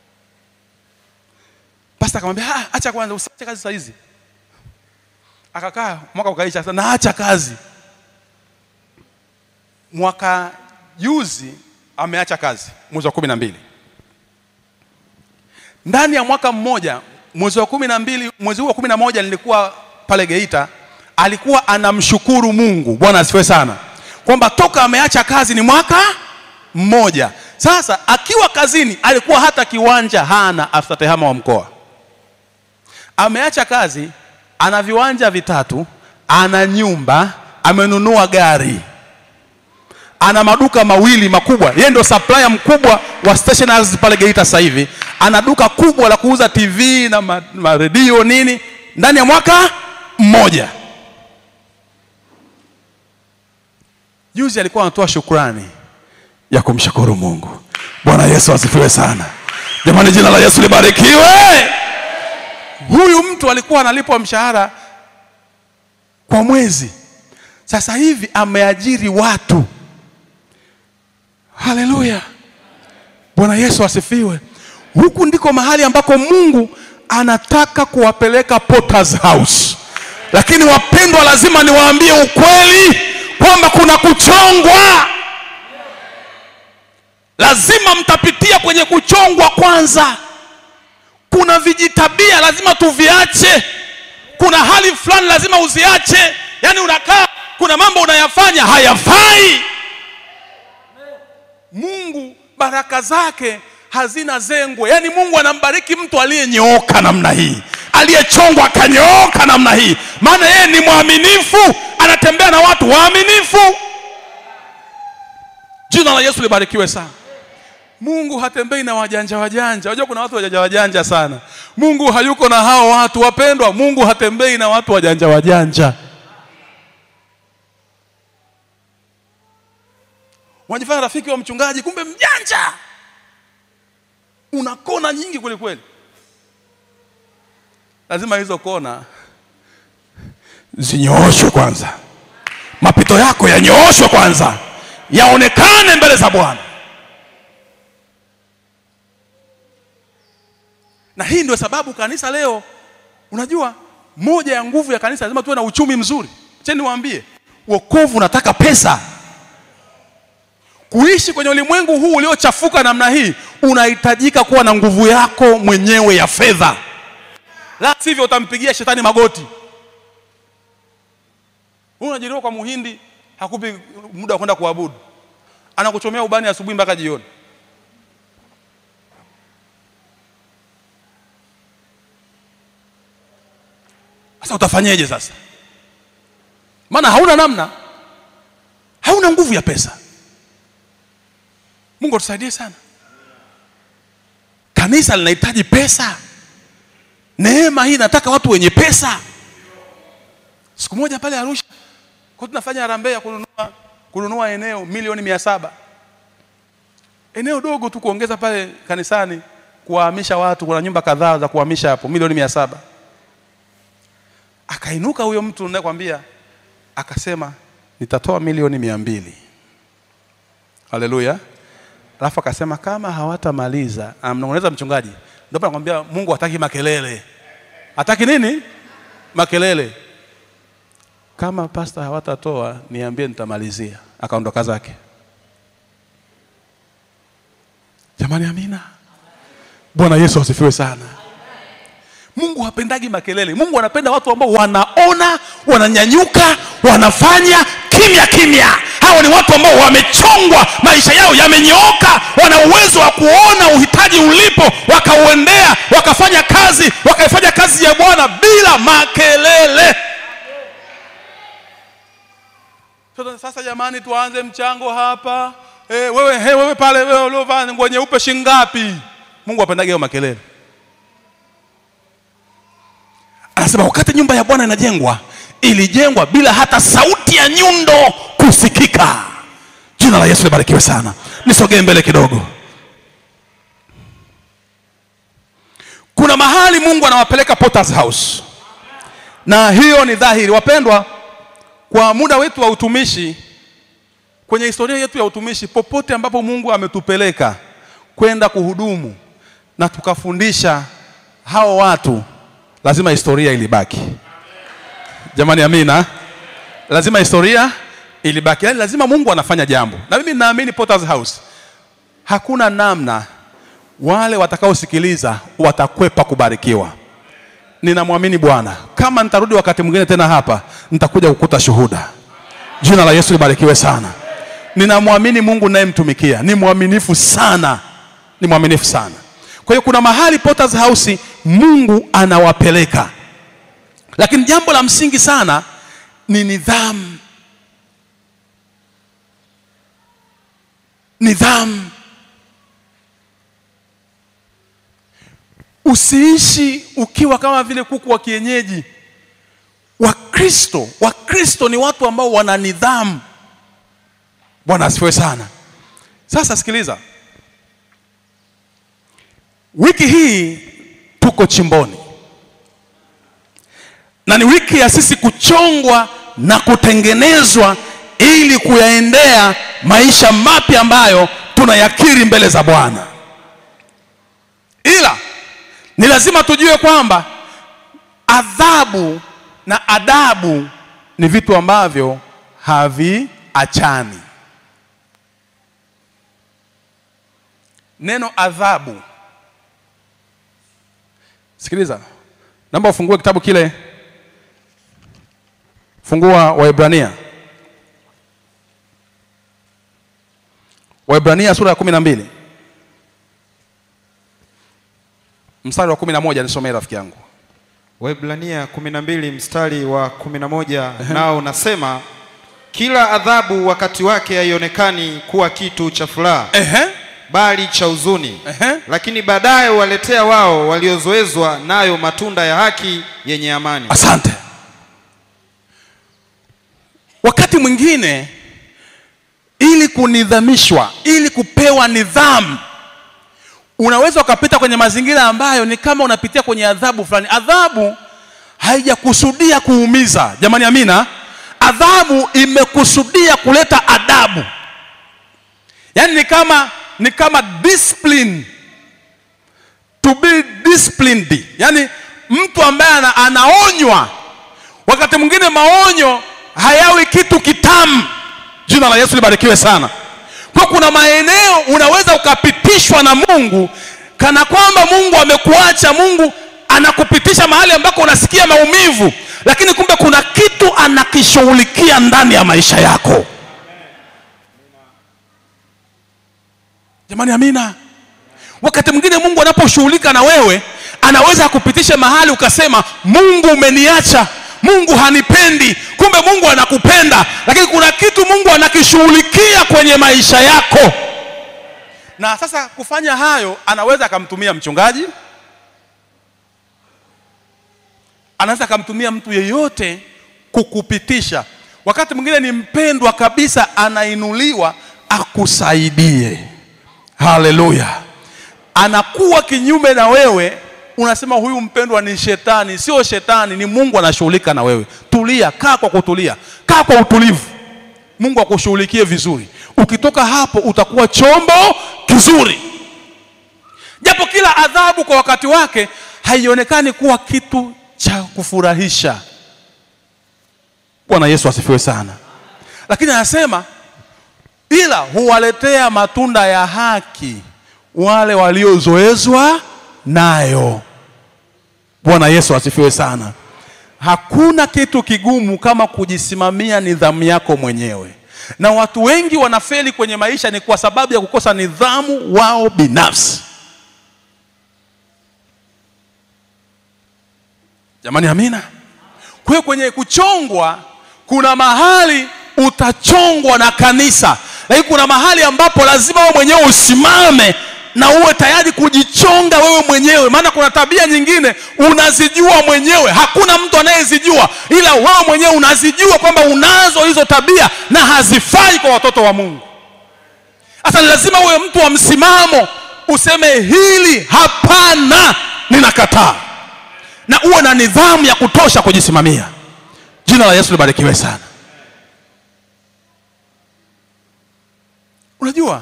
Pasta akamwambia ah, acha kwanza, usiache kazi saa hizi. Akakaa mwaka ukaisha, sasa naacha kazi. Mwaka juzi ameacha kazi mwezi wa kumi na mbili. Ndani ya mwaka mmoja, mwezi wa kumi na mbili, mwezi huu wa kumi na moja nilikuwa pale Geita, alikuwa anamshukuru Mungu, Bwana asifiwe sana, kwamba toka ameacha kazi ni mwaka mmoja. Sasa akiwa kazini alikuwa hata kiwanja hana, afisa tehama wa mkoa ameacha kazi, ana viwanja vitatu, ana nyumba, amenunua gari, ana maduka mawili makubwa. Yeye ndio supplier mkubwa wa stationaries pale Geita sasa hivi. Ana duka kubwa la kuuza TV na ma, ma redio nini, ndani ya mwaka mmoja. Juzi alikuwa anatoa shukrani ya kumshukuru Mungu. Bwana Yesu asifiwe sana. Jamani, jina la Yesu libarikiwe. Huyu mtu alikuwa analipwa mshahara kwa mwezi, sasa hivi ameajiri watu. Haleluya, Bwana Yesu asifiwe. Huku ndiko mahali ambako Mungu anataka kuwapeleka Potter's House, lakini wapendwa, lazima niwaambie ukweli kwamba kuna kuchongwa. Lazima mtapitia kwenye kuchongwa kwanza kuna vijitabia lazima tuviache. Kuna hali fulani lazima uziache. Yaani unakaa, kuna mambo unayafanya hayafai. Mungu baraka zake hazina zengwe. Yaani Mungu anambariki mtu aliyenyooka namna hii, aliyechongwa akanyooka namna hii, maana yeye ni mwaminifu, anatembea na watu waaminifu. Jina la Yesu libarikiwe sana. Mungu hatembei na wajanja wajanja. Unajua kuna watu wajanja wajanja sana. Mungu hayuko na hao watu wapendwa. Mungu hatembei na watu wajanja wajanja. Unajifanya rafiki wa mchungaji, kumbe mjanja. una kona nyingi kweli kweli. Lazima hizo kona zinyooshwe kwanza, mapito yako yanyooshwe kwanza, yaonekane mbele za Bwana. Na hii ndio sababu kanisa leo, unajua moja ya nguvu ya kanisa lazima tuwe na uchumi mzuri. Cheni niwaambie, wokovu unataka pesa. Kuishi kwenye ulimwengu huu uliochafuka namna hii, unahitajika kuwa na nguvu yako mwenyewe ya fedha, la sivyo utampigia shetani magoti. Wewe unajiriwa kwa muhindi, hakupi muda wa kwenda kuabudu, anakuchomea ubani asubuhi mpaka jioni. Sasa utafanyeje sasa? Maana hauna namna, hauna nguvu ya pesa. Mungu atusaidie sana. Kanisa linahitaji pesa. Neema hii inataka watu wenye pesa. Siku moja pale Arusha kwa tunafanya harambee ya kununua, kununua eneo milioni mia saba eneo dogo tu kuongeza pale kanisani, kuwahamisha watu. Kuna nyumba kadhaa za kuhamisha hapo, milioni mia saba Akainuka huyo mtu ninayekwambia, akasema nitatoa milioni mia mbili. Haleluya! Alafu akasema kama hawatamaliza, amnong'oneza mchungaji. Ndio nakwambia Mungu hataki makelele, hataki nini? Makelele. Kama pasta hawatatoa niambie, nitamalizia. Akaondoka zake. Jamani, amina. Bwana Yesu asifiwe sana. Mungu hapendagi makelele. Mungu anapenda watu ambao wanaona, wananyanyuka, wanafanya kimya kimya. Hawa ni watu ambao wamechongwa, maisha yao yamenyooka, wana uwezo wa kuona uhitaji ulipo, wakauendea, wakafanya kazi, wakaifanya kazi ya Bwana bila makelele. Sasa, sasa jamani, tuanze mchango hapa. E, wewe, he, wewe pale wewe uliovaa nguo nyeupe shingapi? Mungu hapendagi hayo makelele. Anasema wakati nyumba ya Bwana inajengwa, ilijengwa bila hata sauti ya nyundo kusikika. Jina la Yesu libarikiwe sana. Nisogee mbele kidogo. Kuna mahali Mungu anawapeleka Potter's House, na hiyo ni dhahiri. Wapendwa, kwa muda wetu wa utumishi, kwenye historia yetu ya utumishi, popote ambapo Mungu ametupeleka kwenda kuhudumu na tukafundisha hao watu lazima historia ilibaki. Jamani, amina. Lazima historia ilibaki, yaani lazima Mungu anafanya jambo, na mimi naamini Potter's House hakuna namna wale watakaosikiliza watakwepa kubarikiwa. Ninamwamini Bwana. Kama nitarudi wakati mwingine tena hapa, nitakuja kukuta shuhuda. Jina la Yesu libarikiwe sana. Ninamwamini Mungu nayemtumikia, ni mwaminifu sana, ni mwaminifu sana. Kwa hiyo kuna mahali Potter's House Mungu anawapeleka, lakini jambo la msingi sana ni nidhamu. Nidhamu. Usiishi ukiwa kama vile kuku wa kienyeji. Wakristo, Wakristo ni watu ambao wana nidhamu. Bwana asifiwe sana. Sasa sikiliza, wiki hii tuko chimboni na ni wiki ya sisi kuchongwa na kutengenezwa ili kuyaendea maisha mapya ambayo tunayakiri mbele za Bwana. Ila ni lazima tujue kwamba adhabu na adabu ni vitu ambavyo haviachani. Neno adhabu Sikiliza, naomba ufungue kitabu kile, fungua Waebrania, Waebrania sura ya kumi na mbili mstari wa kumi na moja nisomee rafiki yangu. Waebrania 12 mstari wa 11 nao unasema kila adhabu wakati wake haionekani kuwa kitu cha furaha Ehe, bali cha huzuni ehe. lakini baadaye waletea wao waliozoezwa nayo matunda ya haki yenye amani. Asante. Wakati mwingine ili kunidhamishwa, ili kupewa nidhamu, unaweza ukapita kwenye mazingira ambayo ni kama unapitia kwenye adhabu fulani adhabu haijakusudia kuumiza jamani amina adhabu imekusudia kuleta adabu yaani ni kama ni kama discipline to be disciplined yaani mtu ambaye ana, anaonywa wakati mwingine maonyo hayawi kitu kitamu jina la yesu libarikiwe sana kwa kuna maeneo unaweza ukapitishwa na mungu kana kwamba mungu amekuacha mungu anakupitisha mahali ambako unasikia maumivu lakini kumbe kuna kitu anakishughulikia ndani ya maisha yako jamani amina wakati mwingine mungu anaposhughulika na wewe anaweza akupitisha mahali ukasema mungu umeniacha mungu hanipendi kumbe mungu anakupenda lakini kuna kitu mungu anakishughulikia kwenye maisha yako na sasa kufanya hayo anaweza akamtumia mchungaji anaweza akamtumia mtu yeyote kukupitisha wakati mwingine ni mpendwa kabisa anainuliwa akusaidie haleluya anakuwa kinyume na wewe unasema huyu mpendwa ni shetani sio shetani ni mungu anashughulika na wewe tulia kaa kwa kutulia kaa kwa utulivu mungu akushughulikie vizuri ukitoka hapo utakuwa chombo kizuri japo kila adhabu kwa wakati wake haionekani kuwa kitu cha kufurahisha bwana yesu asifiwe sana lakini anasema ila huwaletea matunda ya haki wale waliozoezwa nayo bwana yesu asifiwe sana hakuna kitu kigumu kama kujisimamia nidhamu yako mwenyewe na watu wengi wanafeli kwenye maisha ni kwa sababu ya kukosa nidhamu wao binafsi jamani amina kwa hiyo kwenye kuchongwa kuna mahali utachongwa na kanisa lakini kuna mahali ambapo lazima wewe mwenyewe usimame na uwe tayari kujichonga wewe mwenyewe maana kuna tabia nyingine unazijua mwenyewe hakuna mtu anayezijua ila wewe mwenyewe unazijua kwamba unazo hizo tabia na hazifai kwa watoto wa mungu sasa ni lazima uwe mtu wa msimamo useme hili hapana ninakataa na uwe na nidhamu ya kutosha kujisimamia jina la yesu libarikiwe sana unajua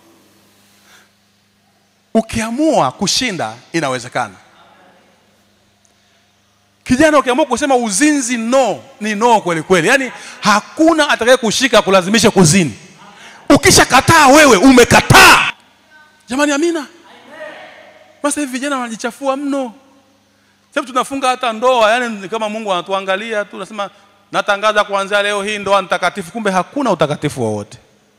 ukiamua kushinda inawezekana kijana ukiamua kusema uzinzi no ni no kweli kweli yaani hakuna atakaye kushika kulazimisha kuzini ukishakataa wewe umekataa jamani amina sasa hivi vijana wanajichafua mno sasa tunafunga hata ndoa yani ni kama mungu anatuangalia tu nasema natangaza kuanzia leo hii ndoa mtakatifu kumbe hakuna utakatifu wowote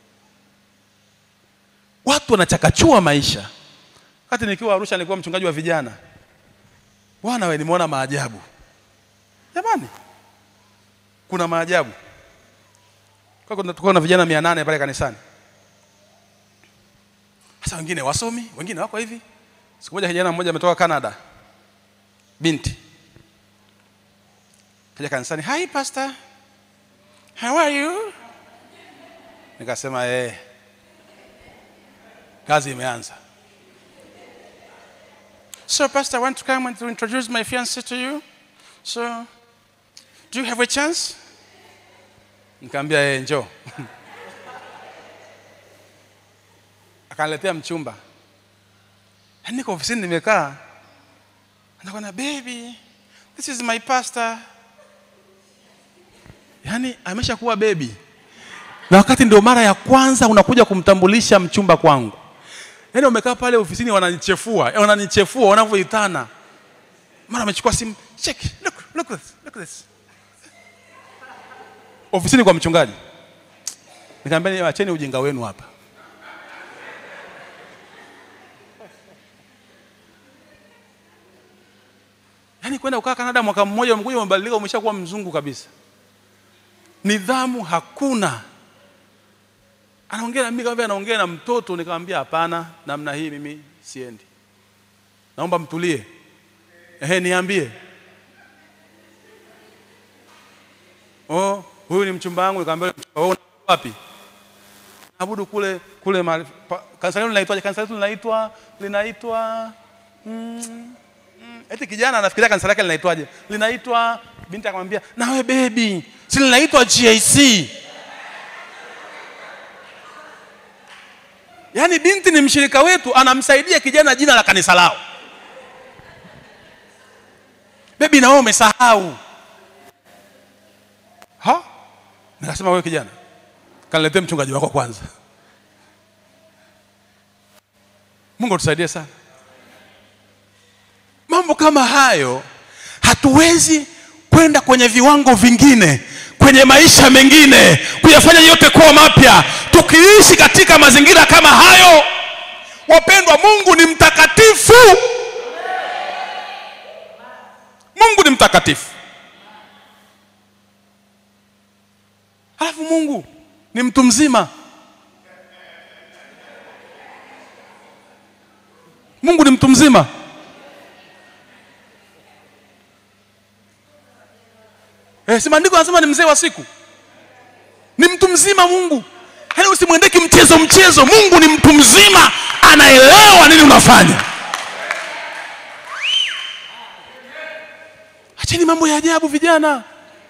watu wanachakachua maisha wakati nikiwa arusha nilikuwa mchungaji wa vijana bwana we nimeona maajabu jamani kuna maajabu kwa kuna tuko na vijana mia nane pale kanisani sasa wengine wasomi wengine wako hivi siku moja kijana mmoja ametoka canada binti kaja kanisani hi pastor how are you nikasema eh kazi imeanza so pastor i want to come and to introduce my fiance to you so do you have a chance nikaambia yeye njoo akaniletea mchumba Yaani niko ofisini nimekaa anakwambia baby this is my pastor yaani ameshakuwa bebi na wakati ndio mara ya kwanza unakuja kumtambulisha mchumba kwangu yaani wamekaa pale ofisini wananichefua eh, wananichefua wanavyoitana mara amechukua simu check look look this look this ofisini kwa mchungaji nikamwambia acheni ujinga wenu hapa yaani kwenda kukaa Kanada mwaka mmoja umekuja umebadilika umeshakuwa mzungu kabisa nidhamu hakuna anaongea na mimi kama anaongea na mtoto nikamwambia hapana namna hii mimi siendi naomba mtulie ehe niambie oh huyu ni mchumba wangu nikamwambia mchumba wako wapi naabudu kule kule mahali pa- kanisa lenu linaitwaje? Kanisa letu linaitwa linaitwa mm, mm, eti kijana anafikiria kanisa lake linaitwaje? Linaitwa binti akamwambia, nawe bebi, si linaitwa GIC. Yaani binti ni mshirika wetu, anamsaidia kijana jina la kanisa lao. Bebi, na wewe umesahau. Ha? Nikasema wewe kijana, kaniletee mchungaji wako kwanza. Mungu atusaidie sana. Mambo kama hayo hatuwezi kwenda kwenye viwango vingine, kwenye maisha mengine, kuyafanya yote kuwa mapya, tukiishi katika mazingira kama hayo. Wapendwa, Mungu ni mtakatifu. Mungu ni mtakatifu. Alafu Mungu ni mtu mzima. Mungu ni mtu mzima. Eh, si maandiko anasema ni mzee wa siku, ni mtu mzima Mungu. Yaani usimwendee kimchezo mchezo. Mungu ni mtu mzima, anaelewa nini unafanya. Acheni mambo ya ajabu vijana.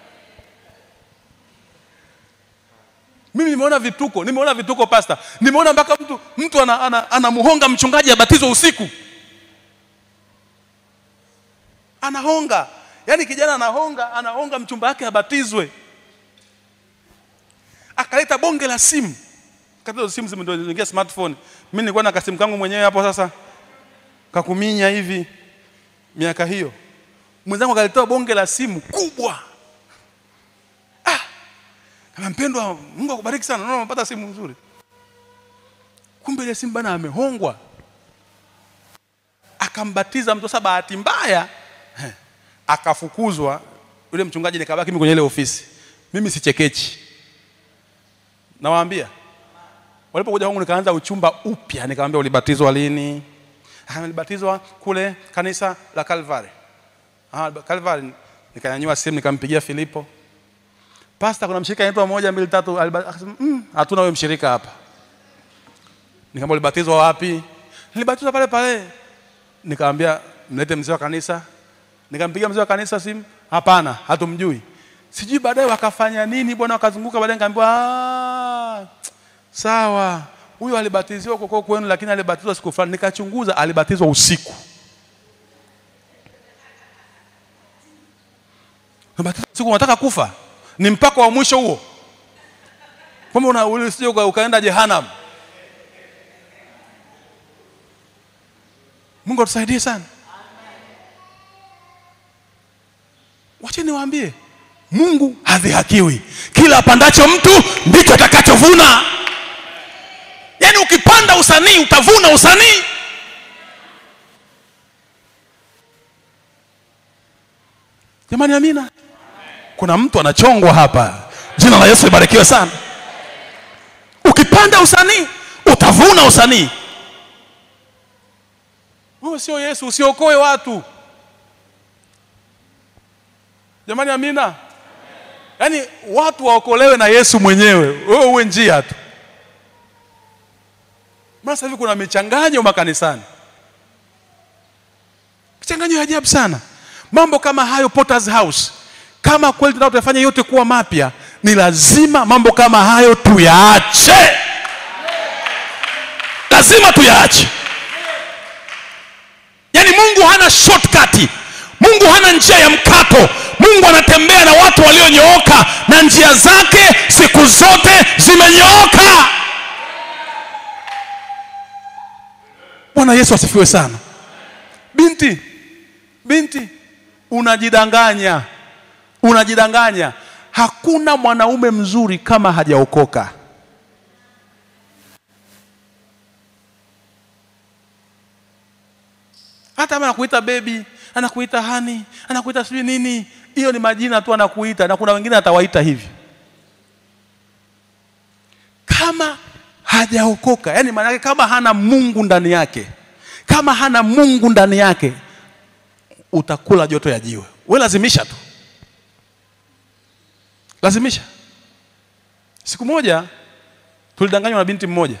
Mimi nimeona vituko, nimeona vituko pasta, nimeona mpaka mtu mtu anamuhonga ana, ana anamuhonga mchungaji abatizwe usiku, anahonga yaani kijana anahonga anahonga mchumba wake abatizwe, akaleta bonge la simu. Kati hizo simu ndio ziliingia smartphone. Mimi nilikuwa na kasimu kangu mwenyewe hapo, sasa kakuminya hivi miaka hiyo, mwenzangu akalitoa bonge la simu kubwa kama mpendwa, Mungu akubariki sana, naona umepata simu nzuri. Kumbe ile simu bana amehongwa, akambatiza mtu. Sasa bahati mbaya eh, akafukuzwa yule mchungaji, nikabaki mimi kwenye ile ofisi. Mimi sichekechi, nawaambia. Walipokuja kwangu nikaanza uchumba upya, nikamwambia ulibatizwa lini? Akaniambia nilibatizwa kule kanisa la Calvary. Ah, Calvary. Nikanyanyua simu nikampigia Filipo Pasta, kuna mshirika anaitwa moja mbili tatu. aliba- Akasema mm, hatuna wewe mshirika hapa. Nikamwambia ulibatizwa wapi? Nilibatizwa pale pale. Nikamwambia mlete mzee wa kanisa. Nikampigia mzee wa kanisa simu, hapana, hatumjui. Sijui baadaye wakafanya nini bwana, wakazunguka baadaye nikaambiwa ah, sawa, huyo alibatiziwa huko kwenu, lakini alibatizwa siku fulani. Nikachunguza, alibatizwa usiku. Unabatizwa usiku, unataka kufa? ni mpaka wa mwisho huo, kwamba una usije uka, ukaenda jehanamu. Mungu atusaidie sana. Wacheni niwaambie, Mungu hadhihakiwi. Kila apandacho mtu ndicho atakachovuna. Yaani ukipanda usanii utavuna usanii. Jamani, amina. Kuna mtu anachongwa hapa. Jina la Yesu libarikiwe sana. Ukipanda usanii utavuna usanii. Wewe sio Yesu, usiokoe watu. Jamani, amina. Yaani watu waokolewe na Yesu mwenyewe, wewe uwe njia tu. Maana sasa hivi kuna michanganyo makanisani, michanganyo ya ajabu sana. Mambo kama hayo Potter's House kama kweli tunataka tuyafanye yote kuwa mapya, ni lazima mambo kama hayo tuyaache, lazima tuyaache. Yaani Mungu hana shortcut, Mungu hana njia ya mkato. Mungu anatembea na watu walionyooka, na njia zake siku zote zimenyooka. Bwana Yesu asifiwe sana. Binti, binti, unajidanganya unajidanganya. Hakuna mwanaume mzuri kama hajaokoka. Hata kama anakuita bebi, anakuita hani, anakuita sijui nini, hiyo ni majina tu anakuita, na kuna wengine atawaita hivi. Kama hajaokoka, yani maana yake kama hana Mungu ndani yake, kama hana Mungu ndani yake, utakula joto ya jiwe. Wewe lazimisha tu lazimisha. Siku moja tulidanganywa na binti mmoja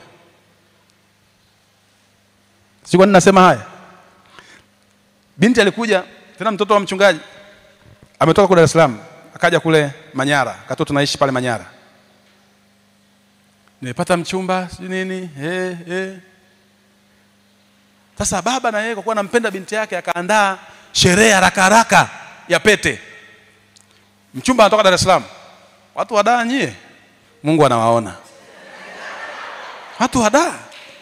si kwa nini nasema haya binti alikuja tena mtoto wa mchungaji ametoka kule Dar es Salaam akaja kule Manyara katoto tunaishi pale Manyara nimepata mchumba sijui nini eh eh sasa baba na yeye kwa kuwa anampenda binti yake akaandaa sherehe haraka haraka ya pete mchumba anatoka Dar es Salaam watu wadaa nyie Mungu anawaona watu wadaa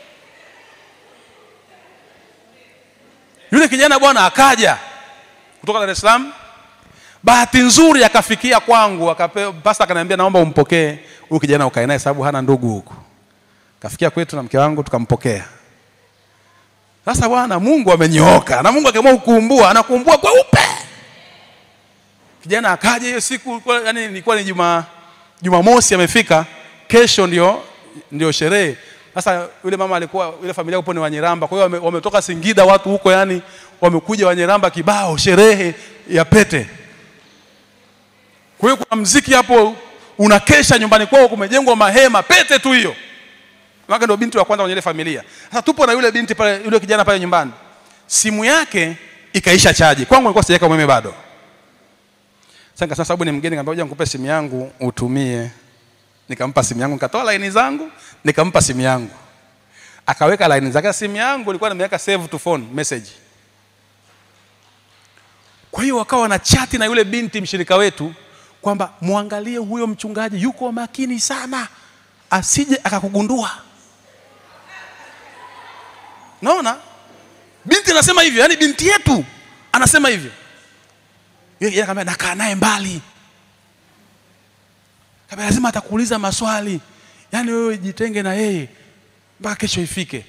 yule kijana bwana akaja kutoka Dar es Salaam bahati nzuri akafikia kwangu akapewa pasta akaniambia naomba umpokee huyu kijana ukae naye sababu hana ndugu huku kafikia kwetu na mke wangu tukampokea sasa bwana Mungu amenyooka na Mungu akiamua kukumbua anakumbua kweupe kijana akaja hiyo siku yani ilikuwa ni juma Jumamosi amefika kesho ndio ndio sherehe sasa yule mama alikuwa yule familia upo ni Wanyeramba kwa hiyo wame, wametoka Singida watu huko yani wamekuja Wanyeramba kibao sherehe ya pete kwa hiyo kuna mziki hapo unakesha nyumbani kwao kumejengwa mahema pete tu hiyo Maka ndio binti wa kwanza kwenye ile familia. Sasa tupo na yule binti pale yule kijana pale nyumbani. Simu yake ikaisha chaji. Kwangu nilikuwa sijaweka umeme bado. Sasa nikasema sababu ni mgeni nikamwambia ngoja nikupe simu yangu utumie. Nikampa simu yangu nikatoa laini zangu, nikampa simu yangu. Akaweka laini zake simu yangu ilikuwa nimeweka save to phone message. Kwa hiyo wakawa na chati na yule binti mshirika wetu kwamba muangalie huyo mchungaji yuko makini sana asije akakugundua. Naona binti anasema hivyo, yani binti yetu anasema hivyo. Yeye akamwambia nakaa naye mbali. Kama lazima atakuuliza maswali. Yaani wewe jitenge na yeye mpaka kesho ifike.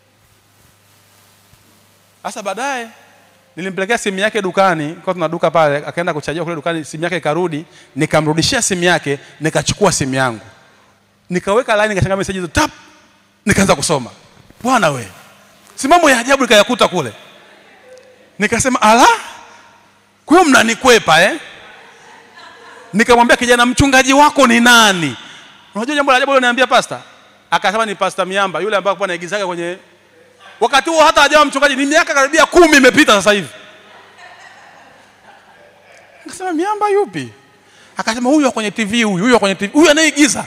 Sasa baadaye nilimpelekea simu yake dukani, kwa tuna duka pale, akaenda kuchajia kule dukani, simu yake ikarudi, nikamrudishia simu yake, nikachukua simu yangu. Nikaweka line nikashanga message hizo tap, nikaanza kusoma. Bwana we. Si mambo ya ajabu nikayakuta kule. Nikasema ala, kwa hiyo mnanikwepa eh? Nikamwambia kijana, mchungaji wako ni nani? Unajua jambo la ajabu aliniambia pasta? Akasema ni pasta Miamba, yule ambaye alikuwa anaigizaga kwenye wakati huo hata hajawa mchungaji, ni miaka karibia kumi imepita sasa hivi. Nikasema Miamba yupi? Akasema huyu kwenye TV huyu, huyu kwenye TV, huyu anayeigiza.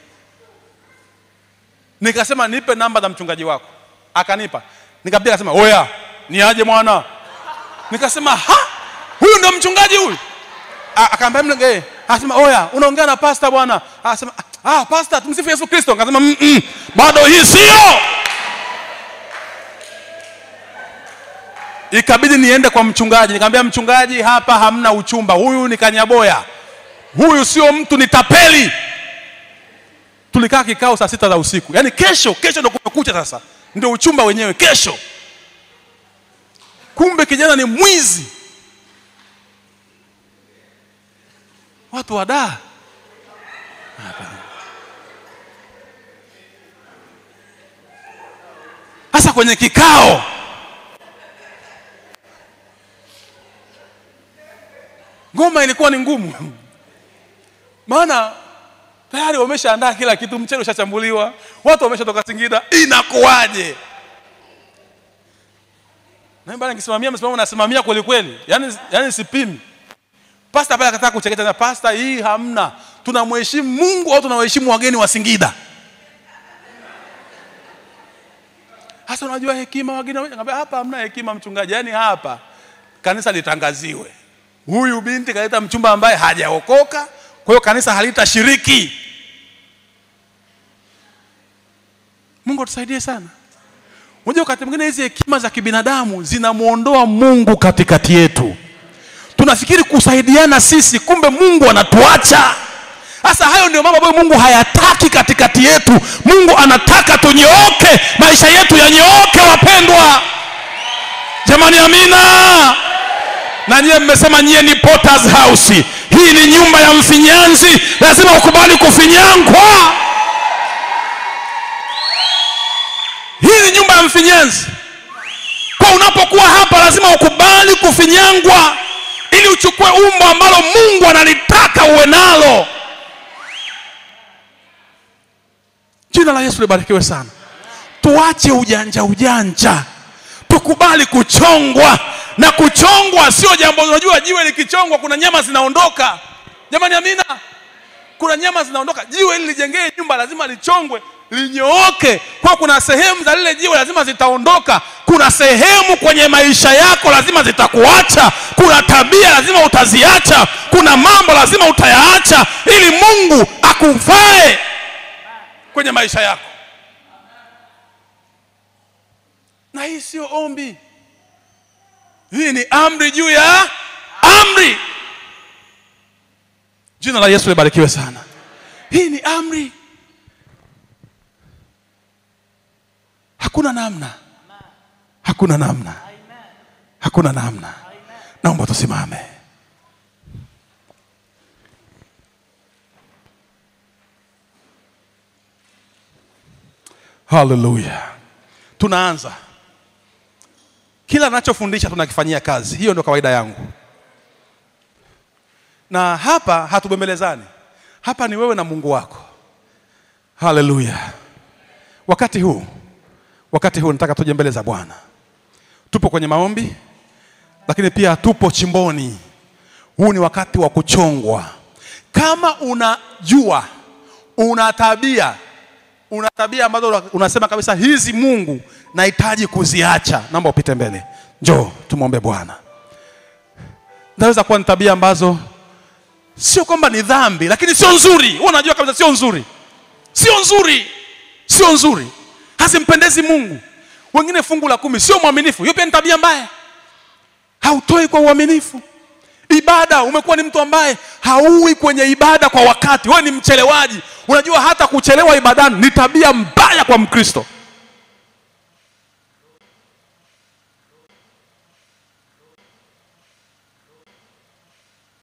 Nikasema nipe namba za mchungaji wako. Akanipa. Nikampiga akasema, "Oya, ni aje mwana?" Nikasema, "Ha? Huyu ndio mchungaji huyu?" Akaambia mimi, "Eh." Akasema, "Oya, unaongea na pasta bwana." Akasema, "Ah, pasta, tumsifu Yesu Kristo." Akasema, "Mm, -mm bado hii sio." Ikabidi niende kwa mchungaji. Nikamwambia mchungaji, hapa hamna uchumba. Huyu ni kanyaboya. Huyu sio mtu, ni tapeli. Tulikaa kikao saa sita za usiku. Yaani kesho, kesho ndio kumekucha sasa. Ndio uchumba wenyewe kesho. Kumbe kijana ni mwizi. Watu wadaa. Sasa kwenye kikao ngoma ilikuwa ni ngumu, maana tayari wameshaandaa kila kitu, mchele ushachambuliwa, watu wameshatoka Singida, inakuwaje? Na bana nikisimamia msimamo nasimamia kweli kweli, yani, yani sipimi. Pasta pale akataka kucheketa na pasta, hii hamna, tunamheshimu Mungu au tunawaheshimu wageni wa Singida? Hasa unajua hekima wageni, ngambia hapa hamna hekima mchungaji, yani hapa kanisa litangaziwe huyu binti kaleta mchumba ambaye hajaokoka, kwa hiyo kanisa halitashiriki. Mungu atusaidie sana. Unajua, wakati mwingine hizi hekima za kibinadamu zinamwondoa Mungu katikati yetu. Tunafikiri kusaidiana sisi, kumbe Mungu anatuacha. Sasa hayo ndio mambo ambayo Mungu hayataki katikati yetu. Mungu anataka tunyooke, maisha yetu yanyooke, wapendwa. Jamani, amina na nyie mmesema nyie ni Potter's House. Hii ni nyumba ya mfinyanzi, lazima ukubali kufinyangwa. Hii ni nyumba ya mfinyanzi, kwa unapokuwa hapa lazima ukubali kufinyangwa, ili uchukue umbo ambalo Mungu analitaka uwe nalo. Jina la Yesu libarikiwe sana. Tuache ujanja ujanja, tukubali kuchongwa, na kuchongwa sio jambo. Unajua, jiwe likichongwa kuna nyama zinaondoka. Jamani, amina. Kuna nyama zinaondoka. Jiwe ili lijengee nyumba lazima lichongwe, linyooke. Kwa kuna sehemu za lile jiwe lazima zitaondoka. Kuna sehemu kwenye maisha yako lazima zitakuacha. Kuna tabia lazima utaziacha. Kuna mambo lazima utayaacha, ili Mungu akufae kwenye maisha yako. Na hii sio ombi, hii ni amri juu ya amri. Jina la Yesu libarikiwe sana. Hii ni amri, hakuna namna, hakuna namna, hakuna namna. Naomba tusimame. Haleluya, tunaanza. Kila nachofundisha tunakifanyia kazi, hiyo ndio kawaida yangu na hapa hatubembelezani, hapa ni wewe na Mungu wako. Haleluya! Wakati huu, wakati huu nataka tuje mbele za Bwana. Tupo kwenye maombi, lakini pia tupo chimboni. Huu ni wakati wa kuchongwa. Kama unajua una tabia una tabia ambazo unasema kabisa hizi, Mungu nahitaji kuziacha, naomba upite mbele, njoo tumwombe Bwana. Naweza kuwa ni tabia ambazo sio kwamba ni dhambi, lakini sio nzuri. Wewe unajua kabisa sio nzuri, sio nzuri, sio nzuri, hazimpendezi Mungu. Wengine fungu la kumi, sio mwaminifu. Hiyo pia ni tabia mbaya, hautoi kwa uaminifu. Ibada, umekuwa ni mtu ambaye hauwi kwenye ibada kwa wakati, wewe ni mchelewaji. Unajua hata kuchelewa ibadani ni tabia mbaya kwa Mkristo.